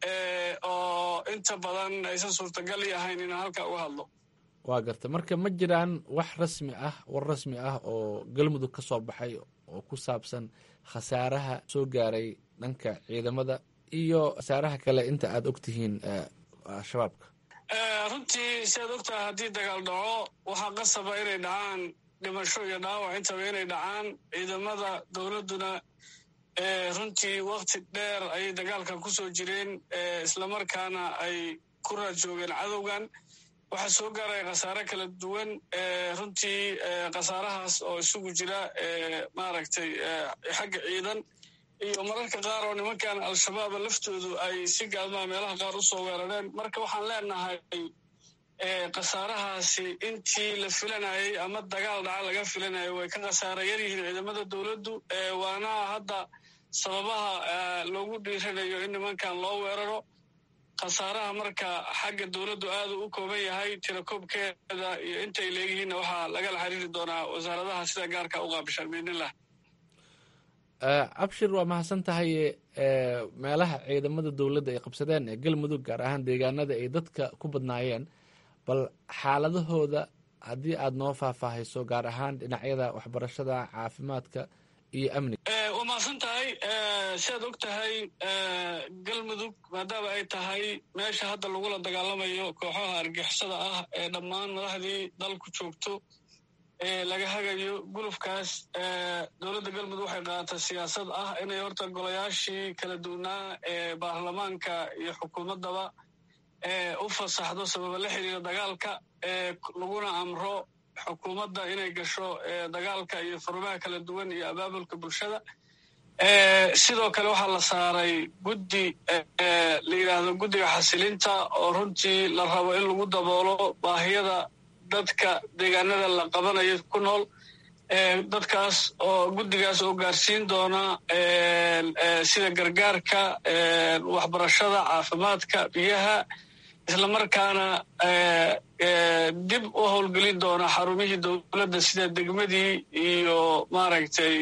oo inta badan aysan suurtagal i ahayn inaan halka uga hadlo waa garta marka ma jiraan wax rasmi ah war rasmi ah oo galmudug ka soo baxay oo ku saabsan khasaaraha soo gaaray dhanka ciidamada iyo khasaaraha kale inta aad og tihiin al-shabaabka runtii si aad ogtahay haddii dagaal dhaco waxaa qasaba inay dhacaan dhimasho iyo dhaawac intaba inay dhacaan ciidamada dowladduna runtii wakti dheer ayay dagaalkan ku soo jireen islamarkaana ay ku raad joogeen cadowgan waxaa soo gaaraya khasaare kala duwan runtii khasaarahaas oo isugu jira maaragtay xagga ciidan iyo mararka qaar oo nimankan al-shabaaba laftoodu ay si gaalmaha meelaha qaar u soo weerareen marka waxaan leenahay khasaarahaasi intii la filanayay ama dagaal dhaca laga filanayo way ka khasaara yar yihiin ciidamada dowladdu waana hadda sababaha loogu dhiiranayo in nimankan loo weeraro khasaaraha marka xagga dowladdu aadu u kooban yahay tirakoobkeeda iyo intay leeyihiinna waxaa lagala xiriiri doonaa wasaaradaha sida gaarka u qaabishaan biidnillah cabshir waa mahadsan tahay meelaha ciidamada dowladda ay qabsadeen ee galmudug gaar ahaan deegaanada ay dadka ku badnaayeen bal xaaladahooda haddii aad noo faahfaahayso gaar ahaan dhinacyada waxbarashada caafimaadka iyo amniga waa mahadsan tahay si aad og tahay galmudug maadaama ay tahay meesha hadda lagula dagaalamayo kooxaha argixisada ah ee dhammaan madaxdii dalku joogto laga hagayo gulufkaas dowladda galmudug waxay qaatay siyaasad ah inay horta golayaashii kala duwanaa ee baarlamaanka iyo xukuumaddaba u fasaxdo sababa la xiriira dagaalka laguna amro xukuumadda inay gasho dagaalka iyo furmaha kala duwan iyo abaabulka bulshada sidoo kale waxaa la saaray guddi la yidhaahdo guddiga xasilinta oo runtii la rabo in lagu daboolo baahiyada dadka deegaanada la qabanayo ku nool dadkaas oo guddigaas oo gaarsiin doona sida gargaarka waxbarashada caafimaadka biyaha islamarkaana dib u howlgelin doona xarumihii dowladda sida degmadii iyo maaragtay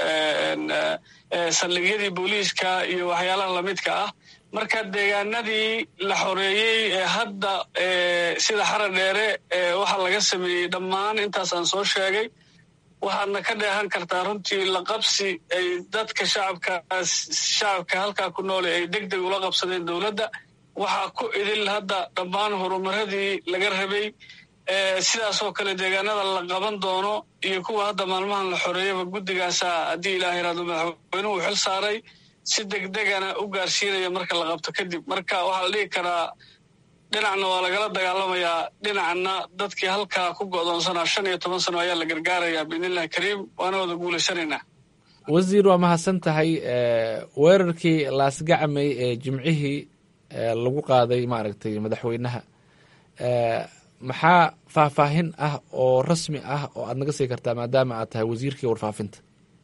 saldhigyadii booliiska iyo waxyaalaha lamidka ah marka deegaanadii la xoreeyey ee hadda sida xara dheere waxaa laga sameeyey dhammaan intaas aan soo sheegay waxaadna ka dheehan kartaa runtii la qabsi ay dadka shacabkaas shacabka halkaa ku noole ay deg deg ula qabsadeen dowladda waxaa ku idil hadda dhammaan horumaradii laga rabay sidaasoo kale deegaanada la qaban doono iyo kuwa hadda maalmahan la xoreeyaba guddigaasa haddii ilaah yaraado madaxweynuhu xil saaray si degdegana u gaarsiinaya marka la qabto kadib marka waxaa la dhihi karaa dhinacna waa lagala dagaalamayaa dhinacna dadkii halkaa ku go'doonsanaa shan iyo toban sano ayaa la gargaarayaa biidnillahi kariim waana wada guulaysanaynaa wasiir waa mahadsan tahay weerarkii laasgacmay ee jimcihii lagu qaaday maaragtay madaxweynaha maxaa faahfaahin ah oo rasmi ah oo aad naga sii kartaa maadaama aad tahay wasiirkii warfaafinta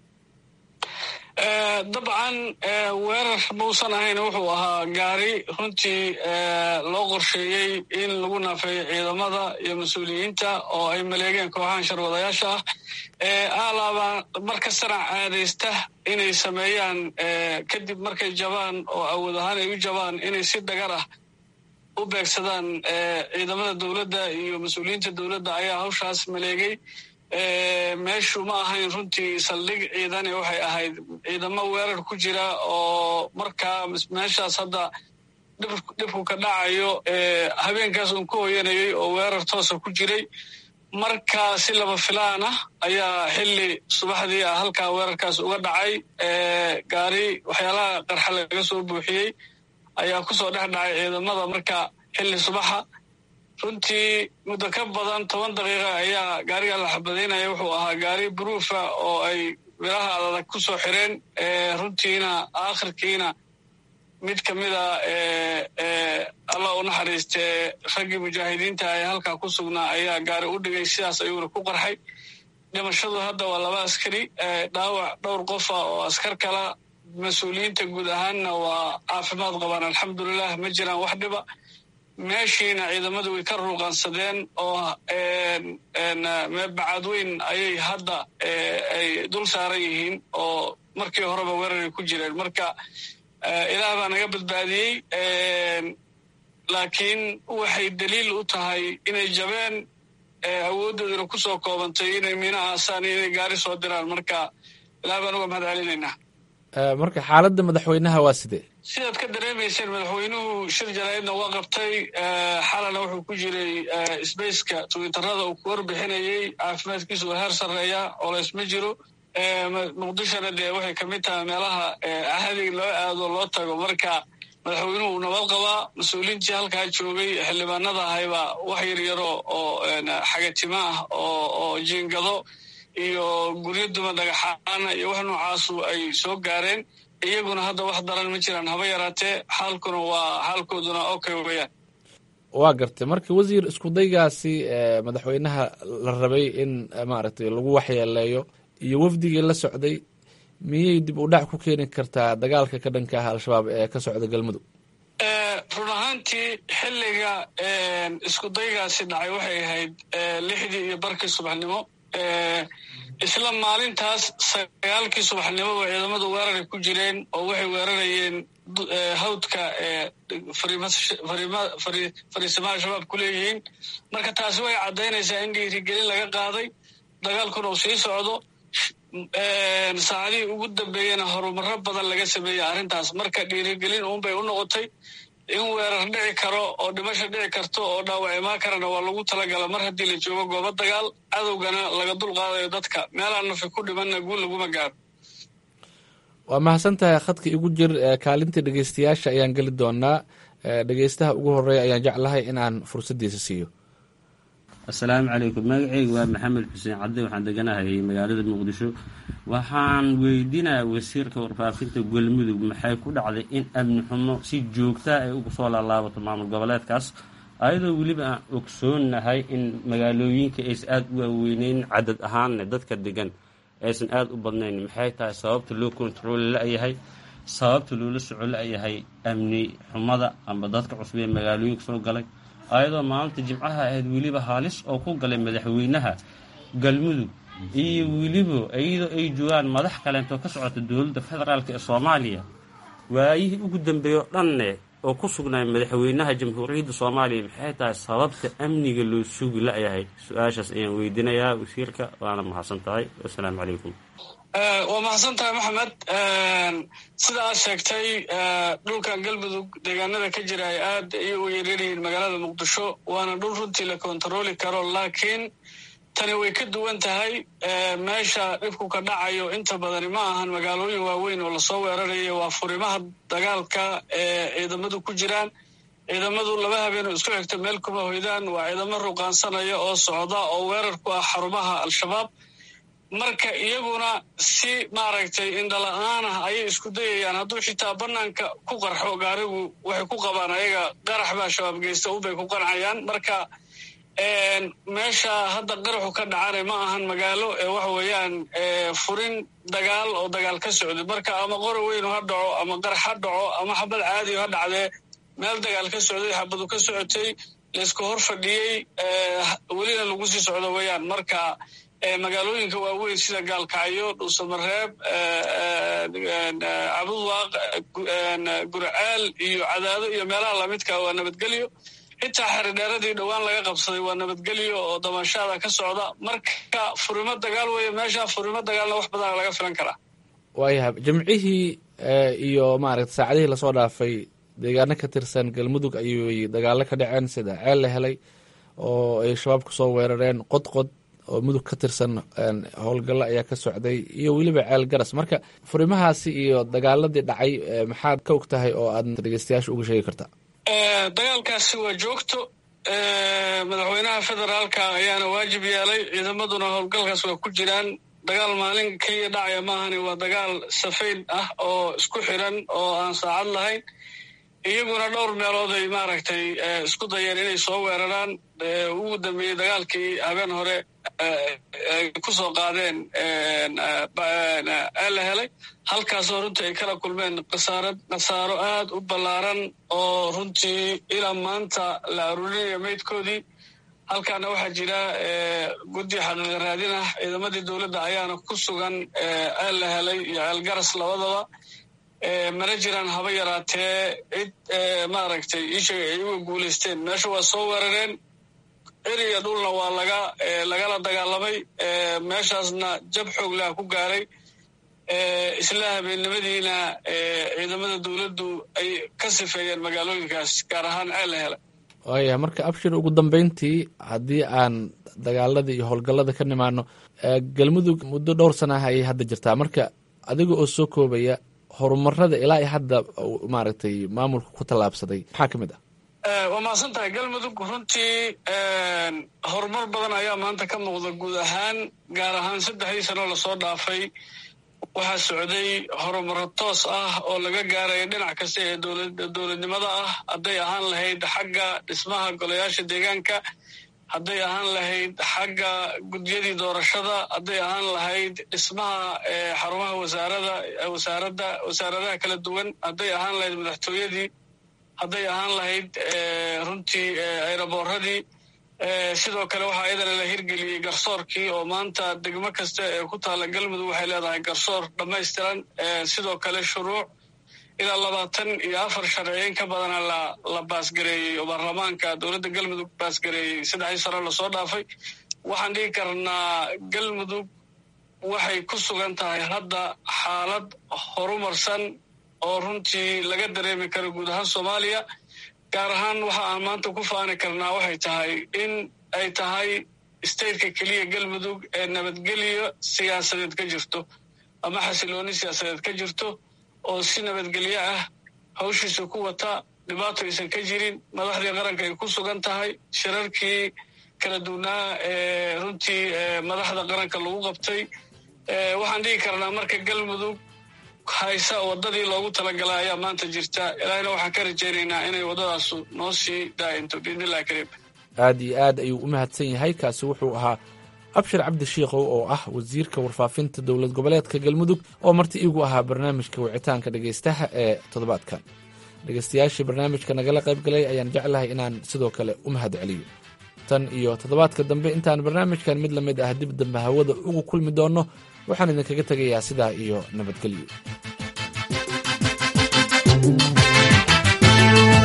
dabcan weerar mausan ahayn wuxuu ahaa gaari runtii loo qorsheeyey in lagu naafeeyo ciidamada iyo mas-uuliyiinta oo ay maleegeen kooxahan sharwadayaasha ah alaaba marka sanac caadaysta inay sameeyaan kadib markay jabaan oo awood ahaan ay u jabaan inay si dhagar ah u beegsadaan ciidamada dowladda iyo mas-uuliyiinta dowladda ayaa hawshaas maleegay meeshu ma ahayn runtii saldhig ciidane waxay ahayd ciidamo weerar ku jira oo markaa meeshaas hadda dhibku ka dhacayo habeenkaas uun ku hoyanayay oo weerar toosa ku jiray marka si laba filaan ah ayaa xilli subaxdii ah halkaa weerarkaas uga dhacay gaari waxyaalaha qarxa laga soo buuxiyey ayaa kusoo dhex dhacay ciidamada marka xilli subaxa runtii muddo ka badan toban daqiiqa ayaa gaariga la xabadaynaya wuxuu ahaa gaari buruufa oo ay biraha adag ku soo xireen runtiina aakhirkiina mid ka mida allah u naxariistee raggii mujaahidiinta ee halkaa ku sugnaa ayaa gaari u dhigay sidaas ayuuna ku qarxay dhimashadu hadda waa laba askari dhaawac dhowr qofa oo askar kala mas-uuliyiinta guud ahaanna waa caafimaad qabaan alxamdulilah ma jiraan wax dhiba meeshiina ciidamadu way ka ruuqansadeen oo bacadweyn ayay hadda ay dul saaran yihiin oo markii horeba weeraray ku jireen marka ilaah baa naga badbaadiyey laakiin waxay daliil u tahay inay jabeen awooddooduna ku soo koobantay inay miina aasaan iyo inay gaari soo diraan marka ilaah baan uga mahad celinaynaa marka xaaladda madaxweynaha waa sidee sidaad ka dareemayseen madaxweynuhu shir jaraa'idna waa qabtay xalana wuxuu ku jiray sbaceka twitterada uu ku warbixinayey caafimaadkiisu waa heer sarreeya colays ma jiro muqdishona dee waxay kamid tahay meelaha ahadi loo aado loo tago marka madaxweynuhu uu nabad qabaa mas-uuliintii halkaa joogay xildhibaanada ahayba wax yaryaro oo xagatimo ah oo jiingado iyo guryo duma dhagaxaana iyo wax noocaasu ay soo gaareen iyaguna hadda wax daran ma jiraan haba yaraatee xaalkuna waa xaalkooduna okay weyaan waa gartay marka wasiir iskudaygaasi madaxweynaha la rabay in maaragtay lagu waxyeeleeyo iyo wafdigii la socday miyay dib u dhac ku keeni kartaa dagaalka ka dhanka ah al-shabaab ee ka socda galmudug run ahaantii xilliga iskudaygaasi dhacay waxay ahayd lixdii iyo barkii subaxnimo isla maalintaas sagaalkii subaxnimoba ciidamadu weeraray ku jireen oo waxay weerarayeen hawdka fariisimaha shabaab ku leeyihiin marka taasi way caddaynaysaa in dhiirigelin laga qaaday dagaalkuna uu sii socdo saacadihii ugu dambeeyena horumaro badan laga sameeyey arrintaas marka dhiirigelin uunbay u noqotay in weerar dhici karo oo dhimasho dhici karto oo dhaawac imaan karana waa lagu talagala mar haddii la joogo goobo dagaal cadowgana laga dul qaadayo dadka meelaan nafi ku dhimanna guul laguma gaaro waa mahadsan tahay khadka igu jir kaalinta dhegeystayaasha ayaan geli doonaa dhegeystaha ugu horeeya ayaan jeclahay in aan fursaddiisa siiyo assalaamu calaykum magaceyga waa maxamed xuseen cadde waxaan deganahay magaalada muqdisho waxaan weydiinaya wasiirka warfaafinta galmudug maxay ku dhacday in amni xumo si joogtaa ay ugu soo laalaabato maamul goboleedkaas ayadoo weliba aan ogsoonahay in magaalooyinka aysan aada u waaweyneyn cadad ahaanne dadka degan aysan aada u badnayn maxay tahay sababta loo kontarooli la-yahay sababta loola soco la-yahay amni xumada amba dadka cusub ee magaalooyinka soo galay ayadoo maalinta jimcaha ahayd weliba haalis oo ku galay madaxweynaha galmudug iyo weliba iyadoo ay joogaan madax kaleentoo ka socota dowladda federaalk ee soomaaliya waayihii ugu dambeeya o dhanne oo ku sugnaa madaxweynaha jamhuuriyadda soomaaliya maxay tahay sababta amniga loo sugi la-yahay su-aashaas ayaan weydiinayaa wasiirka waana mahadsan tahay wasalaamu calaykum waa mahadsan tahay maxamed sida aad sheegtay dhulkan galmudug deegaanada ka jira ay aad ayay u yaryaryihiin magaalada muqdisho waana dhul runtii la kontarooli karo laakiin tani way ka duwan tahay meesha dhibku ka dhacayo inta badani ma ahan magaalooyin waaweyn oo lasoo weerarayo waa furimaha dagaalka ee ciidamadu ku jiraan ciidamadu laba habeen oo isku xigto meel kuma hoydaan waa ciidamo ruqaansanaya oo socda oo weerar ku ah xarumaha al-shabaab marka iyaguna si maaragtay indhala-aan ah ayay isku dayayaan hadduu xitaa banaanka ku qarxo gaarigu waxay ku qabaan ayaga qarax baa shabaab geysta unbay ku qancayaan marka meesha hadda qaraxu ka dhacana ma ahan magaalo ee waxa weeyaan furin dagaal oo dagaal ka socday marka ama qora weynu ha dhaco ama qarax ha dhaco ama xabad caadiyo ha dhacdee meel dagaal ka socday xabadu ka socotay laysku hor fadhiyey welina lagu sii socdo weeyaan marka magaalooyinka waaweyn sida gaalkacyo dhuusamareeb cabudwaaq gurcaal iyo cadaado iyo meelaha lamidka waa nabadgelyo xitaa xeridheeradii dhowaan laga qabsaday waa nabadgelyo oo damashaada ka socda marka furimo dagaal weeye meesha furimo dagaalna wax badana laga filan karaa waayahay jimcihii iyo maaragta saacadihii lasoo dhaafay deegaano ka tirsan galmudug ayuy dagaalo ka dhaceen sida ceel la helay oo ay shabaab kusoo weerareen qodqod oo mudug ka tirsan howlgallo ayaa ka socday iyo weliba ceel garas marka furimahaasi iyo dagaaladii dhacay maxaad ka og tahay oo aad dhegeystayaasha uga sheegi kartaa dagaalkaasi waa joogto madaxweynaha federaalka ayaana waajib yeelay ciidamaduna howlgalkaas waa ku jiraan dagaal maalin keliya dhacaya maahani waa dagaal safayn ah oo isku xiran oo aan saacad lahayn iyaguna dhowr meelood ay maaragtay isku dayeen inay soo weeraraan ugu dambeeyey dagaalkii habeen hore ay ku soo qaadeen la helay halkaasoo runtii ay kala kulmeen khasaarad khasaaro aad u ballaaran oo runtii ilaa maanta la aruurinayo meydkoodii halkaana waxaa jira guddi xaqiiqa raadin ah ciidamadii dowladda ayaana ku sugan ceel la helay iyo ceel garas labadaba mana jiraan haba yaraatee cid maaragtay iisheega ay uga guulaysteen meesha waa soo weerareen eriya dhulna waa laga lagala dagaalamay meeshaasna jab xoog laha ku gaaray isla habeennimadiina ciidamada dowladdu ay ka sifeeyeen magaalooyinkaas gaar ahaan ceel la helay waaya marka abshir ugu dambeyntii haddii aan dagaaladii iyo howlgallada ka nimaano galmudug muddo dhowr sana ah ayay hadda jirtaa marka adiga oo soo koobaya horumarada ilaa i hadda maaragtay maamulka ku tallaabsaday maxaa ka mid ah waa mahadsan tahay galmudug runtii horumar badan ayaa maanta ka muuqda guud ahaan gaar ahaan saddexdii sanoo lasoo dhaafay waxaa socday horumaro toos ah oo laga gaaraya dhinac kasta ee dowladnimada ah hadday ahaan lahayd xagga dhismaha golayaasha deegaanka hadday ahaan lahayd xagga gudyadii doorashada hadday ahaan lahayd dhismaha xarumaha wasaarada wasaaradda wasaaradaha kala duwan hadday ahaan lahayd madaxtooyadii hadday ahaan lahayd runtii ayraboorradii sidoo kale waxaa iyadana la hirgeliyey garsoorkii oo maanta degmo kasta ee ku taalla galmudug waxay leedahay garsoor dhammaystiran sidoo kale shuruuc ilaa labaatan iyo afar sharciyeyn ka badana la la baasgareeyey oo baarlamaanka dowladda galmudug baasgareeyey saddexdii sano lasoo dhaafay waxaan dhigi karnaa galmudug waxay ku sugan tahay hadda xaalad horumarsan oo runtii laga dareemi karo guud ahaan soomaaliya gaar ahaan waxa aan maanta ku faani karnaa waxay tahay in ay tahay stateka keliya galmudug ee nabadgelyo siyaasadeed ka jirto ama xasilooni siyaasadeed ka jirto oo si nabadgelyo ah hawshiisa ku wata dhibaato aysan ka jirin madaxdii qaranka ay ku sugan tahay shirarkii kala duwnaa ee runtii madaxda qaranka lagu qabtay waxaan dhigi karnaa marka galmudug haysa waddadii loogu talagalay ayaa maanta jirta ilaahina waxaan ka rajaynaynaa inay waddadaasu noo sii daa'into biidnillahi kariim aad iyo aad ayuu u mahadsan yahay kaasi wuxuu ahaa abshir cabdi shiikhow oo ah wasiirka warfaafinta dowlad goboleedka galmudug oo marti iigu ahaa barnaamijka wicitaanka dhegaystaha ee toddobaadkan dhegaystayaashii barnaamijka nagala qayb galay ayaan jeclahay inaan sidoo kale u mahad celiyo tan iyo toddobaadka dambe intaan barnaamijkan mid la mid ah dib dambe hawada ugu kulmi doonno waxaan idinkaga tegayaa sidaa iyo nabadgelyo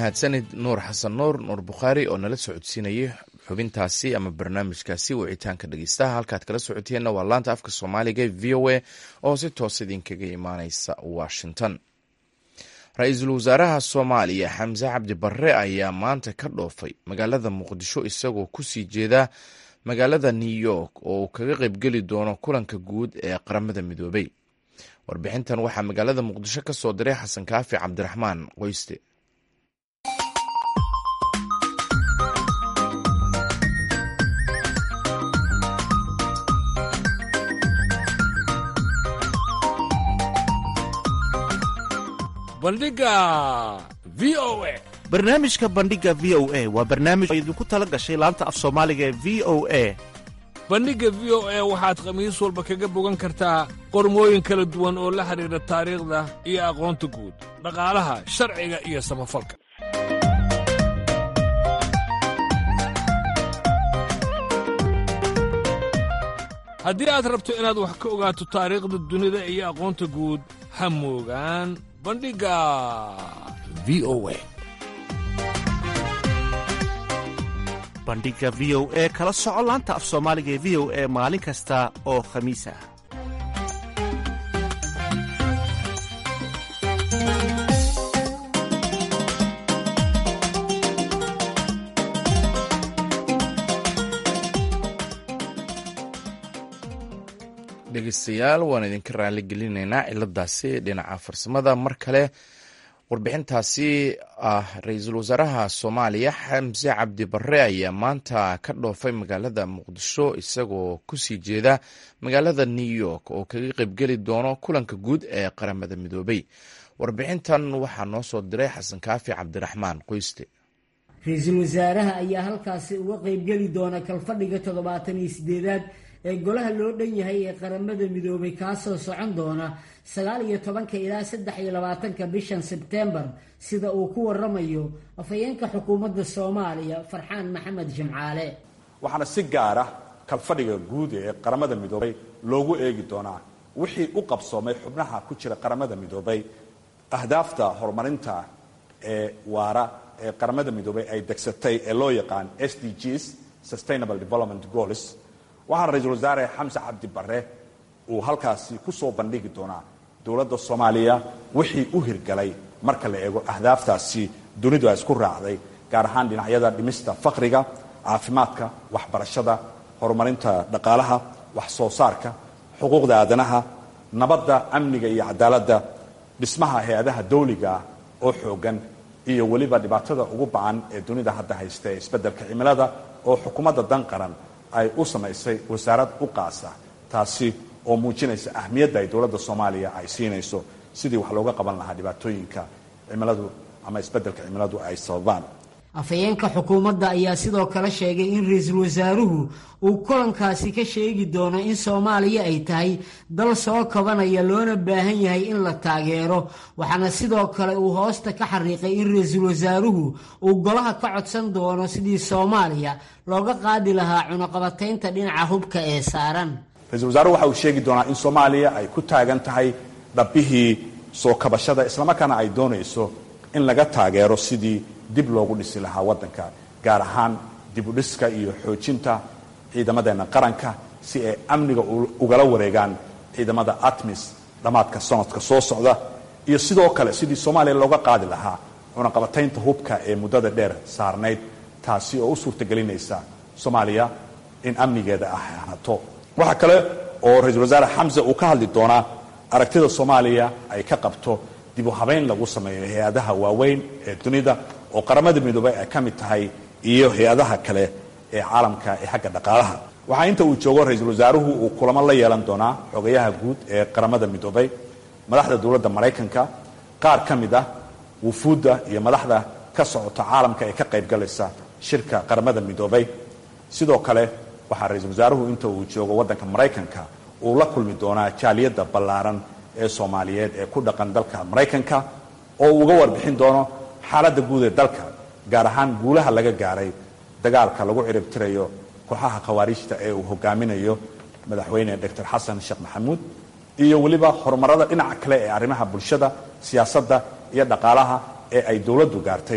mahadsanid nuur xasan nuur nuur bukhaari oo nala socodsiinayay xubintaasi ama barnaamijkaasi wicitaanka dhegeystaha halkaad kala socoteenna waa laanta afka soomaaliga v o a oo si toos idinkaga imaaneysa washington ra-iisul wasaaraha soomaaliya xamse cabdi barre ayaa maanta ka dhoofay magaalada muqdisho isagoo kusii jeeda magaalada new york oo uu kaga qaybgeli doono kulanka guud ee qaramada midoobay warbixintan waxaa magaalada muqdisho ka soo diray xasan kaafi cabdiraxmaan qoyste bandhiga v o a barnaamijka bandhiga v o a waa barnaamij oo idinku tala gashay laanta af soomaaliga ee v o a bandhigga v o a waxaad khamiis walba kaga bogan kartaa qormooyin kala duwan oo la xidhiidha taariikhda iyo aqoonta guud dhaqaalaha sharciga iyo samafalka haddii aad rabto inaad wax ka ogaato taariikhda dunida iyo aqoonta guud ha moogaan bandhigga v o a bandhiga v o e kala soco laanta af soomaaliga ee v o e maalin kasta oo khamiis ah dhegeystayaal waan idinka raali gelinaynaa ciladaasi dhinaca farsamada mar kale warbixintaasi ah ra-iisul wasaaraha soomaaliya xamse cabdi barre ayaa maanta ka dhoofay magaalada muqdisho isagoo kusii jeeda magaalada new york oo kaga qaybgeli doono kulanka guud ee qaramada midoobay warbixintan waxaa noo soo diray xasan kaafi cabdiraxmaan qoyste ra-iisul wasaaraha ayaa halkaasi uga qaybgeli doona kalfadhiga toddobaatan iyo sideedaad ee golaha loo dhan yahay ee qaramada midoobay kaasoo socon doona sagaal iyo tobanka ilaa saddex iyo labaatanka bishan sebtembar sida uu ku waramayo afhayeenka xukuumadda soomaaliya farxaan maxamed jimcaale waxaana si gaara kalfadhiga guud ee qaramada midoobay loogu eegi doonaa wixii u qabsoomay xubnaha ku jira qaramada midoobay ahdaafta horumarinta ee waara ee qaramada midoobay ay degsatay ee loo yaqaan s d gs sustainable development goals waxaana ra-iisul wasaare xamse cabdi barre uu halkaasi ku soo bandhigi doonaa dowladda soomaaliya wixii u hirgalay marka la eego ahdaaftaasi dunidu ay isku raacday gaar ahaan dhinacyada dhimista faqriga caafimaadka waxbarashada horumarinta dhaqaalaha wax soo saarka xuquuqda aadanaha nabadda amniga iyo cadaaladda dhismaha hay-adaha dawliga ah oo xoogan iyo weliba dhibaatada ugu bacan ee dunida hadda haysta ee isbeddelka cimilada oo xukuumadda dan qaran ay u samaysay wasaarad u qaasa taasi oo muujinaysa ahmiyadda ay dowladda soomaaliya ay siinayso sidii wax looga qaban lahaa dhibaatooyinka cimiladu ama isbeddelka cimiladu ay sababaan afhayeenka xukuumadda ayaa sidoo kale sheegay in ra-iisul wasaaruhu uu kulankaasi ka sheegi doono in soomaaliya ay tahay dal soo kabanaya loona baahan yahay in la taageero waxaana sidoo kale uu hoosta ka xariiqay in ra-iisul wasaaruhu uu golaha ka codsan doono sidii soomaaliya looga qaadi lahaa cunaqabataynta dhinaca hubka ee saaran ra-iisul wasaaruhu waxa uu sheegi doonaa in soomaaliya ay ku taagan tahay dhabbihii soo kabashada islamarkaana ay doonayso in laga taageero sidii dib loogu dhisi lahaa waddanka gaar ahaan dibudhiska iyo xoojinta ciidamadeenna qaranka si ay amniga ugala wareegaan ciidamada atmis dhammaadka sanadka soo socda iyo sidoo kale sidii soomaaliya looga qaadi lahaa cunaqabataynta hubka ee muddada dheer saarnayd taasi oo u suurtagelinaysa soomaaliya in amnigeeda ahaato waxaa kale oo ra-iisul wasaare xamse uu ka hadli doonaa aragtida soomaaliya ay ka qabto dib u habayn lagu sameeyo hay-adaha waaweyn ee dunida oo qaramada midoobay ay ka mid tahay iyo hay-adaha kale ee caalamka ee xagga dhaqaalaha waxaa inta uu joogo ra-iisul wasaaruhu uu kulamo la yeelan doonaa xogayaha guud ee qaramada midoobay madaxda dowladda maraykanka qaar ka mid ah wufuudda iyo madaxda ka socota caalamka ee ka qaybgalaysa shirka qaramada midoobay sidoo kale waxaa ra-iisul wasaaruhu inta uu joogo waddanka maraykanka uu la kulmi doonaa jaaliyadda ballaaran ee soomaaliyeed ee ku dhaqan dalka maraykanka oo uu uga warbixin doono xaaladda guud ee dalka gaar ahaan guulaha laga gaaray dagaalka lagu ciribtirayo kooxaha khawaariijta ee uu hogaaminayo madaxweyne doctor xasan sheekh maxamuud iyo weliba horumarada dhinaca kale ee arrimaha bulshada siyaasadda iyo dhaqaalaha ee ay dowladdu gaartay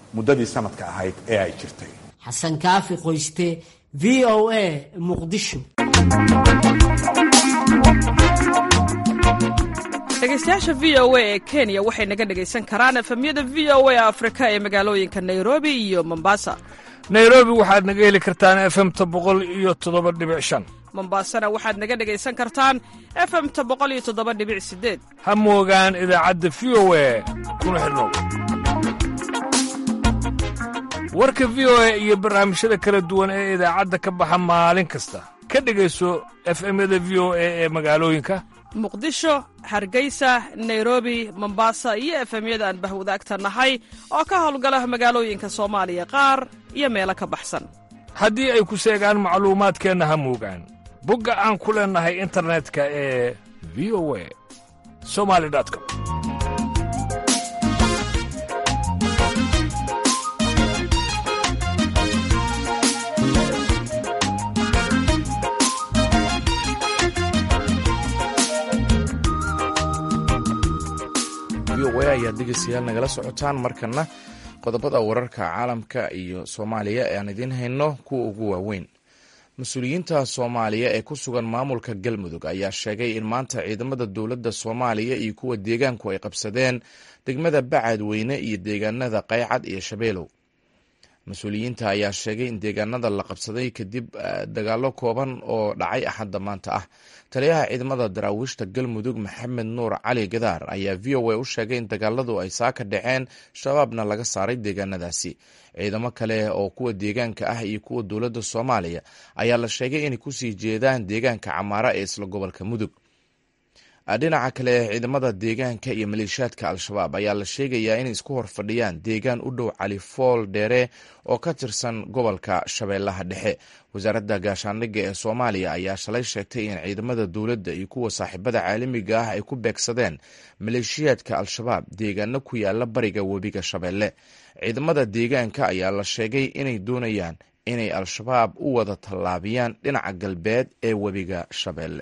muddadii sanadka ahayd ee ay jirtay xasan kaafi qoyste v o a muqdisho dhegeystayaasha v o a ee kenya waxay naga dhegaysan karaan efemyada v o a afrika ee magaalooyinka nairobi iyo mombasa nairobi waxaad naga heli kartaan efemta boqol iyo toddoba dhibic shan mombasana waxaad naga dhegaysan kartaan efemta boqol iyo toddoba dhibic sideed ha moogaan idaacadda v o a kuna xidhnow warka v o a iyo barnaamijyada kala duwan ee idaacadda ka baxa maalin kasta ka dhegayso efemyada v o a ee magaalooyinka muqdisho hargeysa nairobi mombasa iyo efemyada aan bahwadaagta nahay oo ka howlgala magaalooyinka soomaaliya qaar iyo meelo ka baxsan haddii ay ku seegaan macluumaadkeenna ha moogaan bogga aan ku leennahay internetka ee v o a somali com v o a ayaad dhegeystayaal nagala socotaan markana qodobada wararka caalamka iyo soomaaliya ee aan idiin hayno kuwa ugu waaweyn mas-uuliyiinta soomaaliya ee ku sugan maamulka galmudug ayaa sheegay in maanta ciidamada dowladda soomaaliya iyo kuwa deegaanku ay qabsadeen degmada bacadweyne iyo deegaanada qaycad iyo shabeelow mas-uuliyiinta ayaa sheegay in deegaanada la qabsaday kadib dagaalo kooban oo dhacay axadda maanta ah taliyaha ciidamada daraawiishta galmudug maxamed nuur cali gadaar ayaa v o a u sheegay in dagaaladu ay saaka dhaceen shabaabna laga saaray deegaanadaasi ciidamo kale oo kuwa deegaanka ah iyo kuwa dowladda soomaaliya ayaa la sheegay inay kusii jeedaan deegaanka camaara ee isla gobolka mudug dhinaca kale ciidamada deegaanka iyo maleeshiyaadka al-shabaab ayaa la sheegayaa inay isku horfadhiyaan deegaan u dhow califool dheere oo ka tirsan gobolka shabeellaha dhexe wasaaradda gaashaandhigga ee soomaaliya ayaa shalay sheegtay in ciidamada dowladda iyo kuwa saaxiibada caalamiga ah ay ku beegsadeen maleeshiyaadka al-shabaab deegaano ku yaala bariga webiga shabeelle ciidamada deegaanka ayaa la sheegay inay doonayaan inay al-shabaab u wada tallaabiyaan dhinaca galbeed ee webiga shabeelle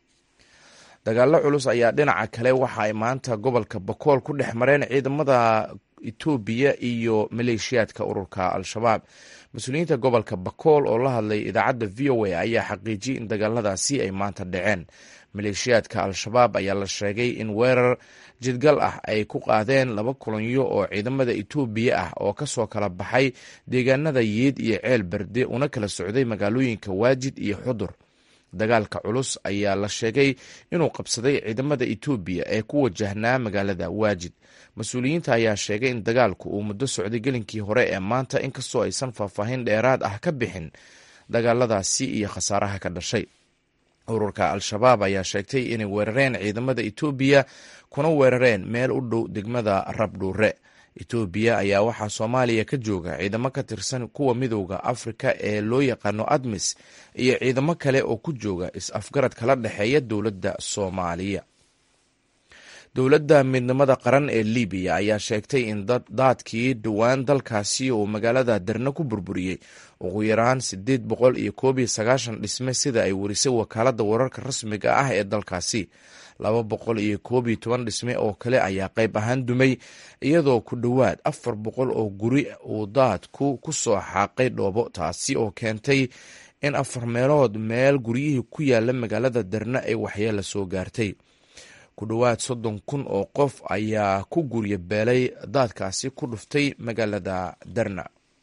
dagaalo culus ayaa dhinaca kale waxa ay maanta gobolka bakool ku dhex mareen ciidamada etoobiya iyo maleeshiyaadka ururka al-shabaab mas-uuliyiinta gobolka bakool oo la hadlay idaacadda v o a ayaa xaqiijiyey in dagaaladaasi ay maanta dhaceen maleeshiyaadka al-shabaab ayaa la sheegay in weerar jidgal ah ay ku qaadeen laba kolonyo oo ciidamada etoobiya ah oo kasoo kala baxay deegaanada yiid iyo ceel berde una kala socday magaalooyinka waajid iyo xudur dagaalka culus ayaa la sheegay inuu qabsaday ciidamada etoobiya ee ku wajahnaa magaalada waajid mas-uuliyiinta ayaa sheegay in dagaalku uu muddo socday gelinkii hore ee maanta inkastoo aysan faahfaahin dheeraad ah ka bixin dagaaladaasi iyo khasaaraha ka dhashay ururka al-shabaab ayaa sheegtay inay weerareen ciidamada etoobiya kuna weerareen meel u dhow degmada rabdhuure etoobiya ayaa waxaa soomaaliya ka jooga ciidamo ka tirsan kuwa midowda afrika ee loo yaqaano admis iyo ciidamo kale oo ku jooga is-afgarad kala dhexeeya dowladda soomaaliya dowladda midnimada qaran ee libiya ayaa sheegtay in daadkii dhowaan dalkaasi uu magaalada darna ku burburiyey ugu yaraan sideed boqol iyo koob iyo sagaashan dhisme sida ay warisay wakaaladda wararka rasmiga ah ee dalkaasi laba boqol iyo koob iyo toban dhisme oo kale ayaa qayb ahaan dumay iyadoo ku dhowaad afar boqol oo guri uu daadku ku soo xaaqay dhoobo taasi oo keentay in afar meelood meel guryihii ku yaala magaalada darna ay waxyeela soo gaartay ku dhowaad soddon kun oo qof ayaa ku gurya beelay daadkaasi ku dhuftay magaalada darna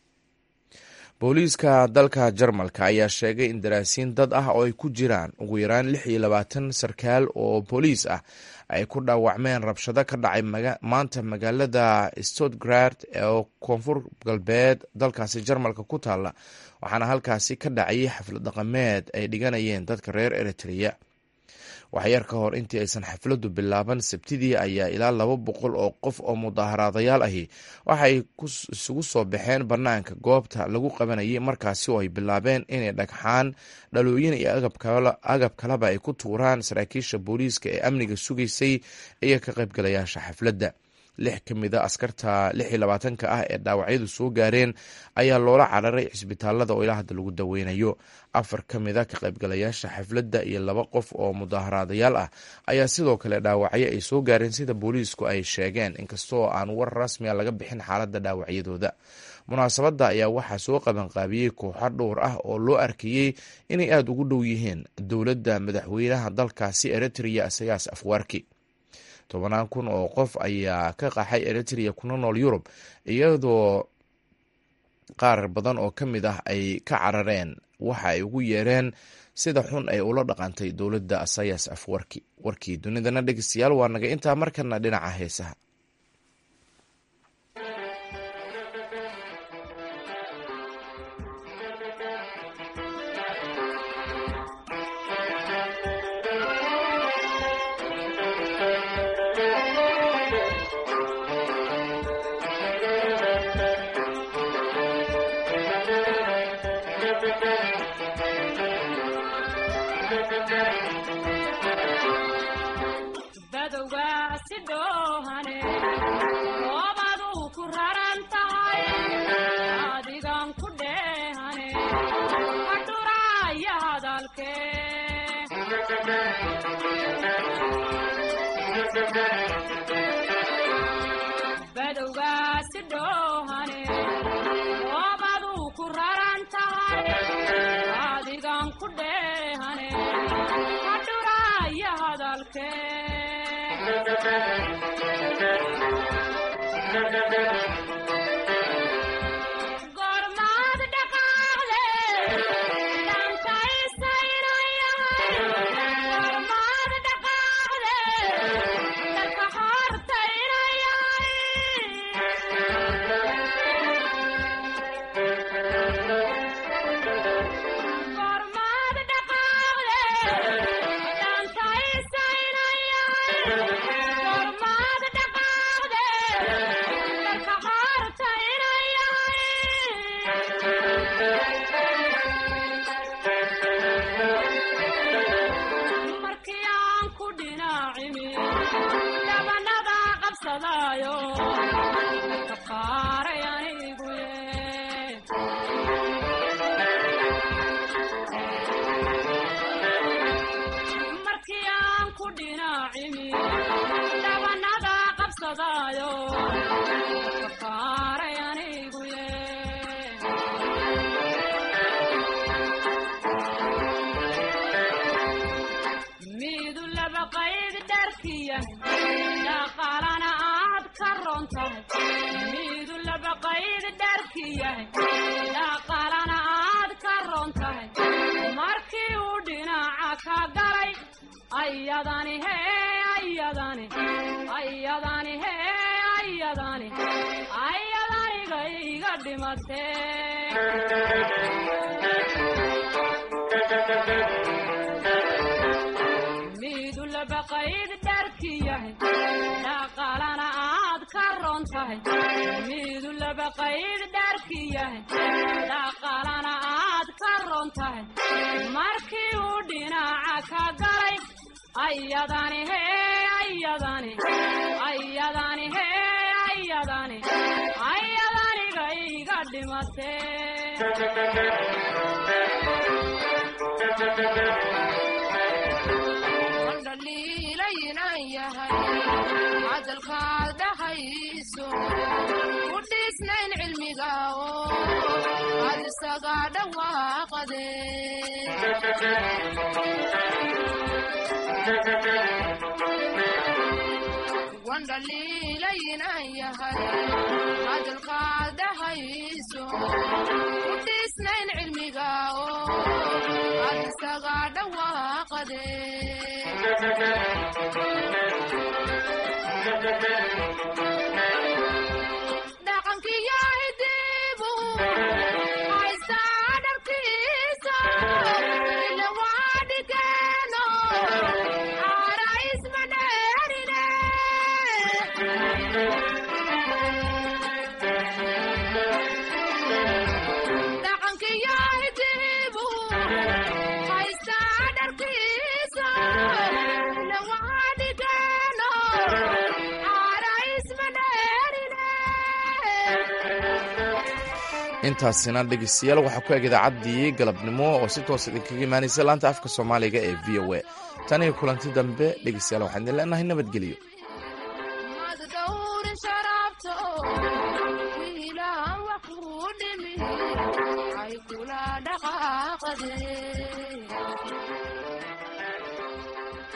booliiska dalka jarmalka ayaa sheegay in daraasiin dad ah oo ay ku jiraan ugu yaraan lix iyo labaatan sarkaal oo booliis ah ay ku dhaawacmeen rabshado ka dhacay maanta magaalada stotgard oo koonfur galbeed dalkaasi jarmalka ku taalla waxaana halkaasi ka dhacayay xaflad dhaqameed ay dhiganayeen dadka reer eritrea waxyar ka hor intii aysan xafladdu bilaaban sabtidii ayaa ilaa laba boqol oo qof oo mudaaharaadayaal ahi waxay isugu soo baxeen bannaanka goobta lagu qabanayay markaasi oo ay bilaabeen inay dhagxaan dhalooyin iyo agab kaleba ay ku tuuraan saraakiisha booliiska ee amniga sugaysay iyo ka qaybgalayaasha xafladda lix ka mid a askarta lix iyo labaatanka ah ee dhaawacyadu soo gaareen ayaa loola cararay cisbitaalada oo ilaa hadda lagu daweynayo afar ka mid a ka qaybgalayaasha xafladda iyo laba qof oo mudaaharaadayaal ah ayaa sidoo kale dhaawacyo ay soo gaareen sida booliisku ay sheegeen inkastoo aan war rasmi a laga bixin xaaladda dhaawacyadooda munaasabadda ayaa waxaa soo qabanqaabiyey kooxo dhowr ah oo loo arkayey inay aada ugu dhow yihiin dowladda madaxweynaha dalkaasi eritrea isayaas afwaarki tobanaan kun oo qof ayaa ka qaxay eritrea kuna nool yurub iyadoo qaar badan oo ka mid ah ay ka carareen waxa ay ugu yeereen sida xun ay ula dhaqantay dowladda asayas afwarki warkii dunidana dhegeystayaal waa naga intaa markana dhinaca heesaha Isma intaasina dhegeystayaal waxaa ku eg idaacaddii galabnimo oo si toos idinkaga imaanaysa laanta afka soomaaliga ee v o a tan iyo kulanti dambe dhegeystayaal waxaan idin leenahay nabadgelyo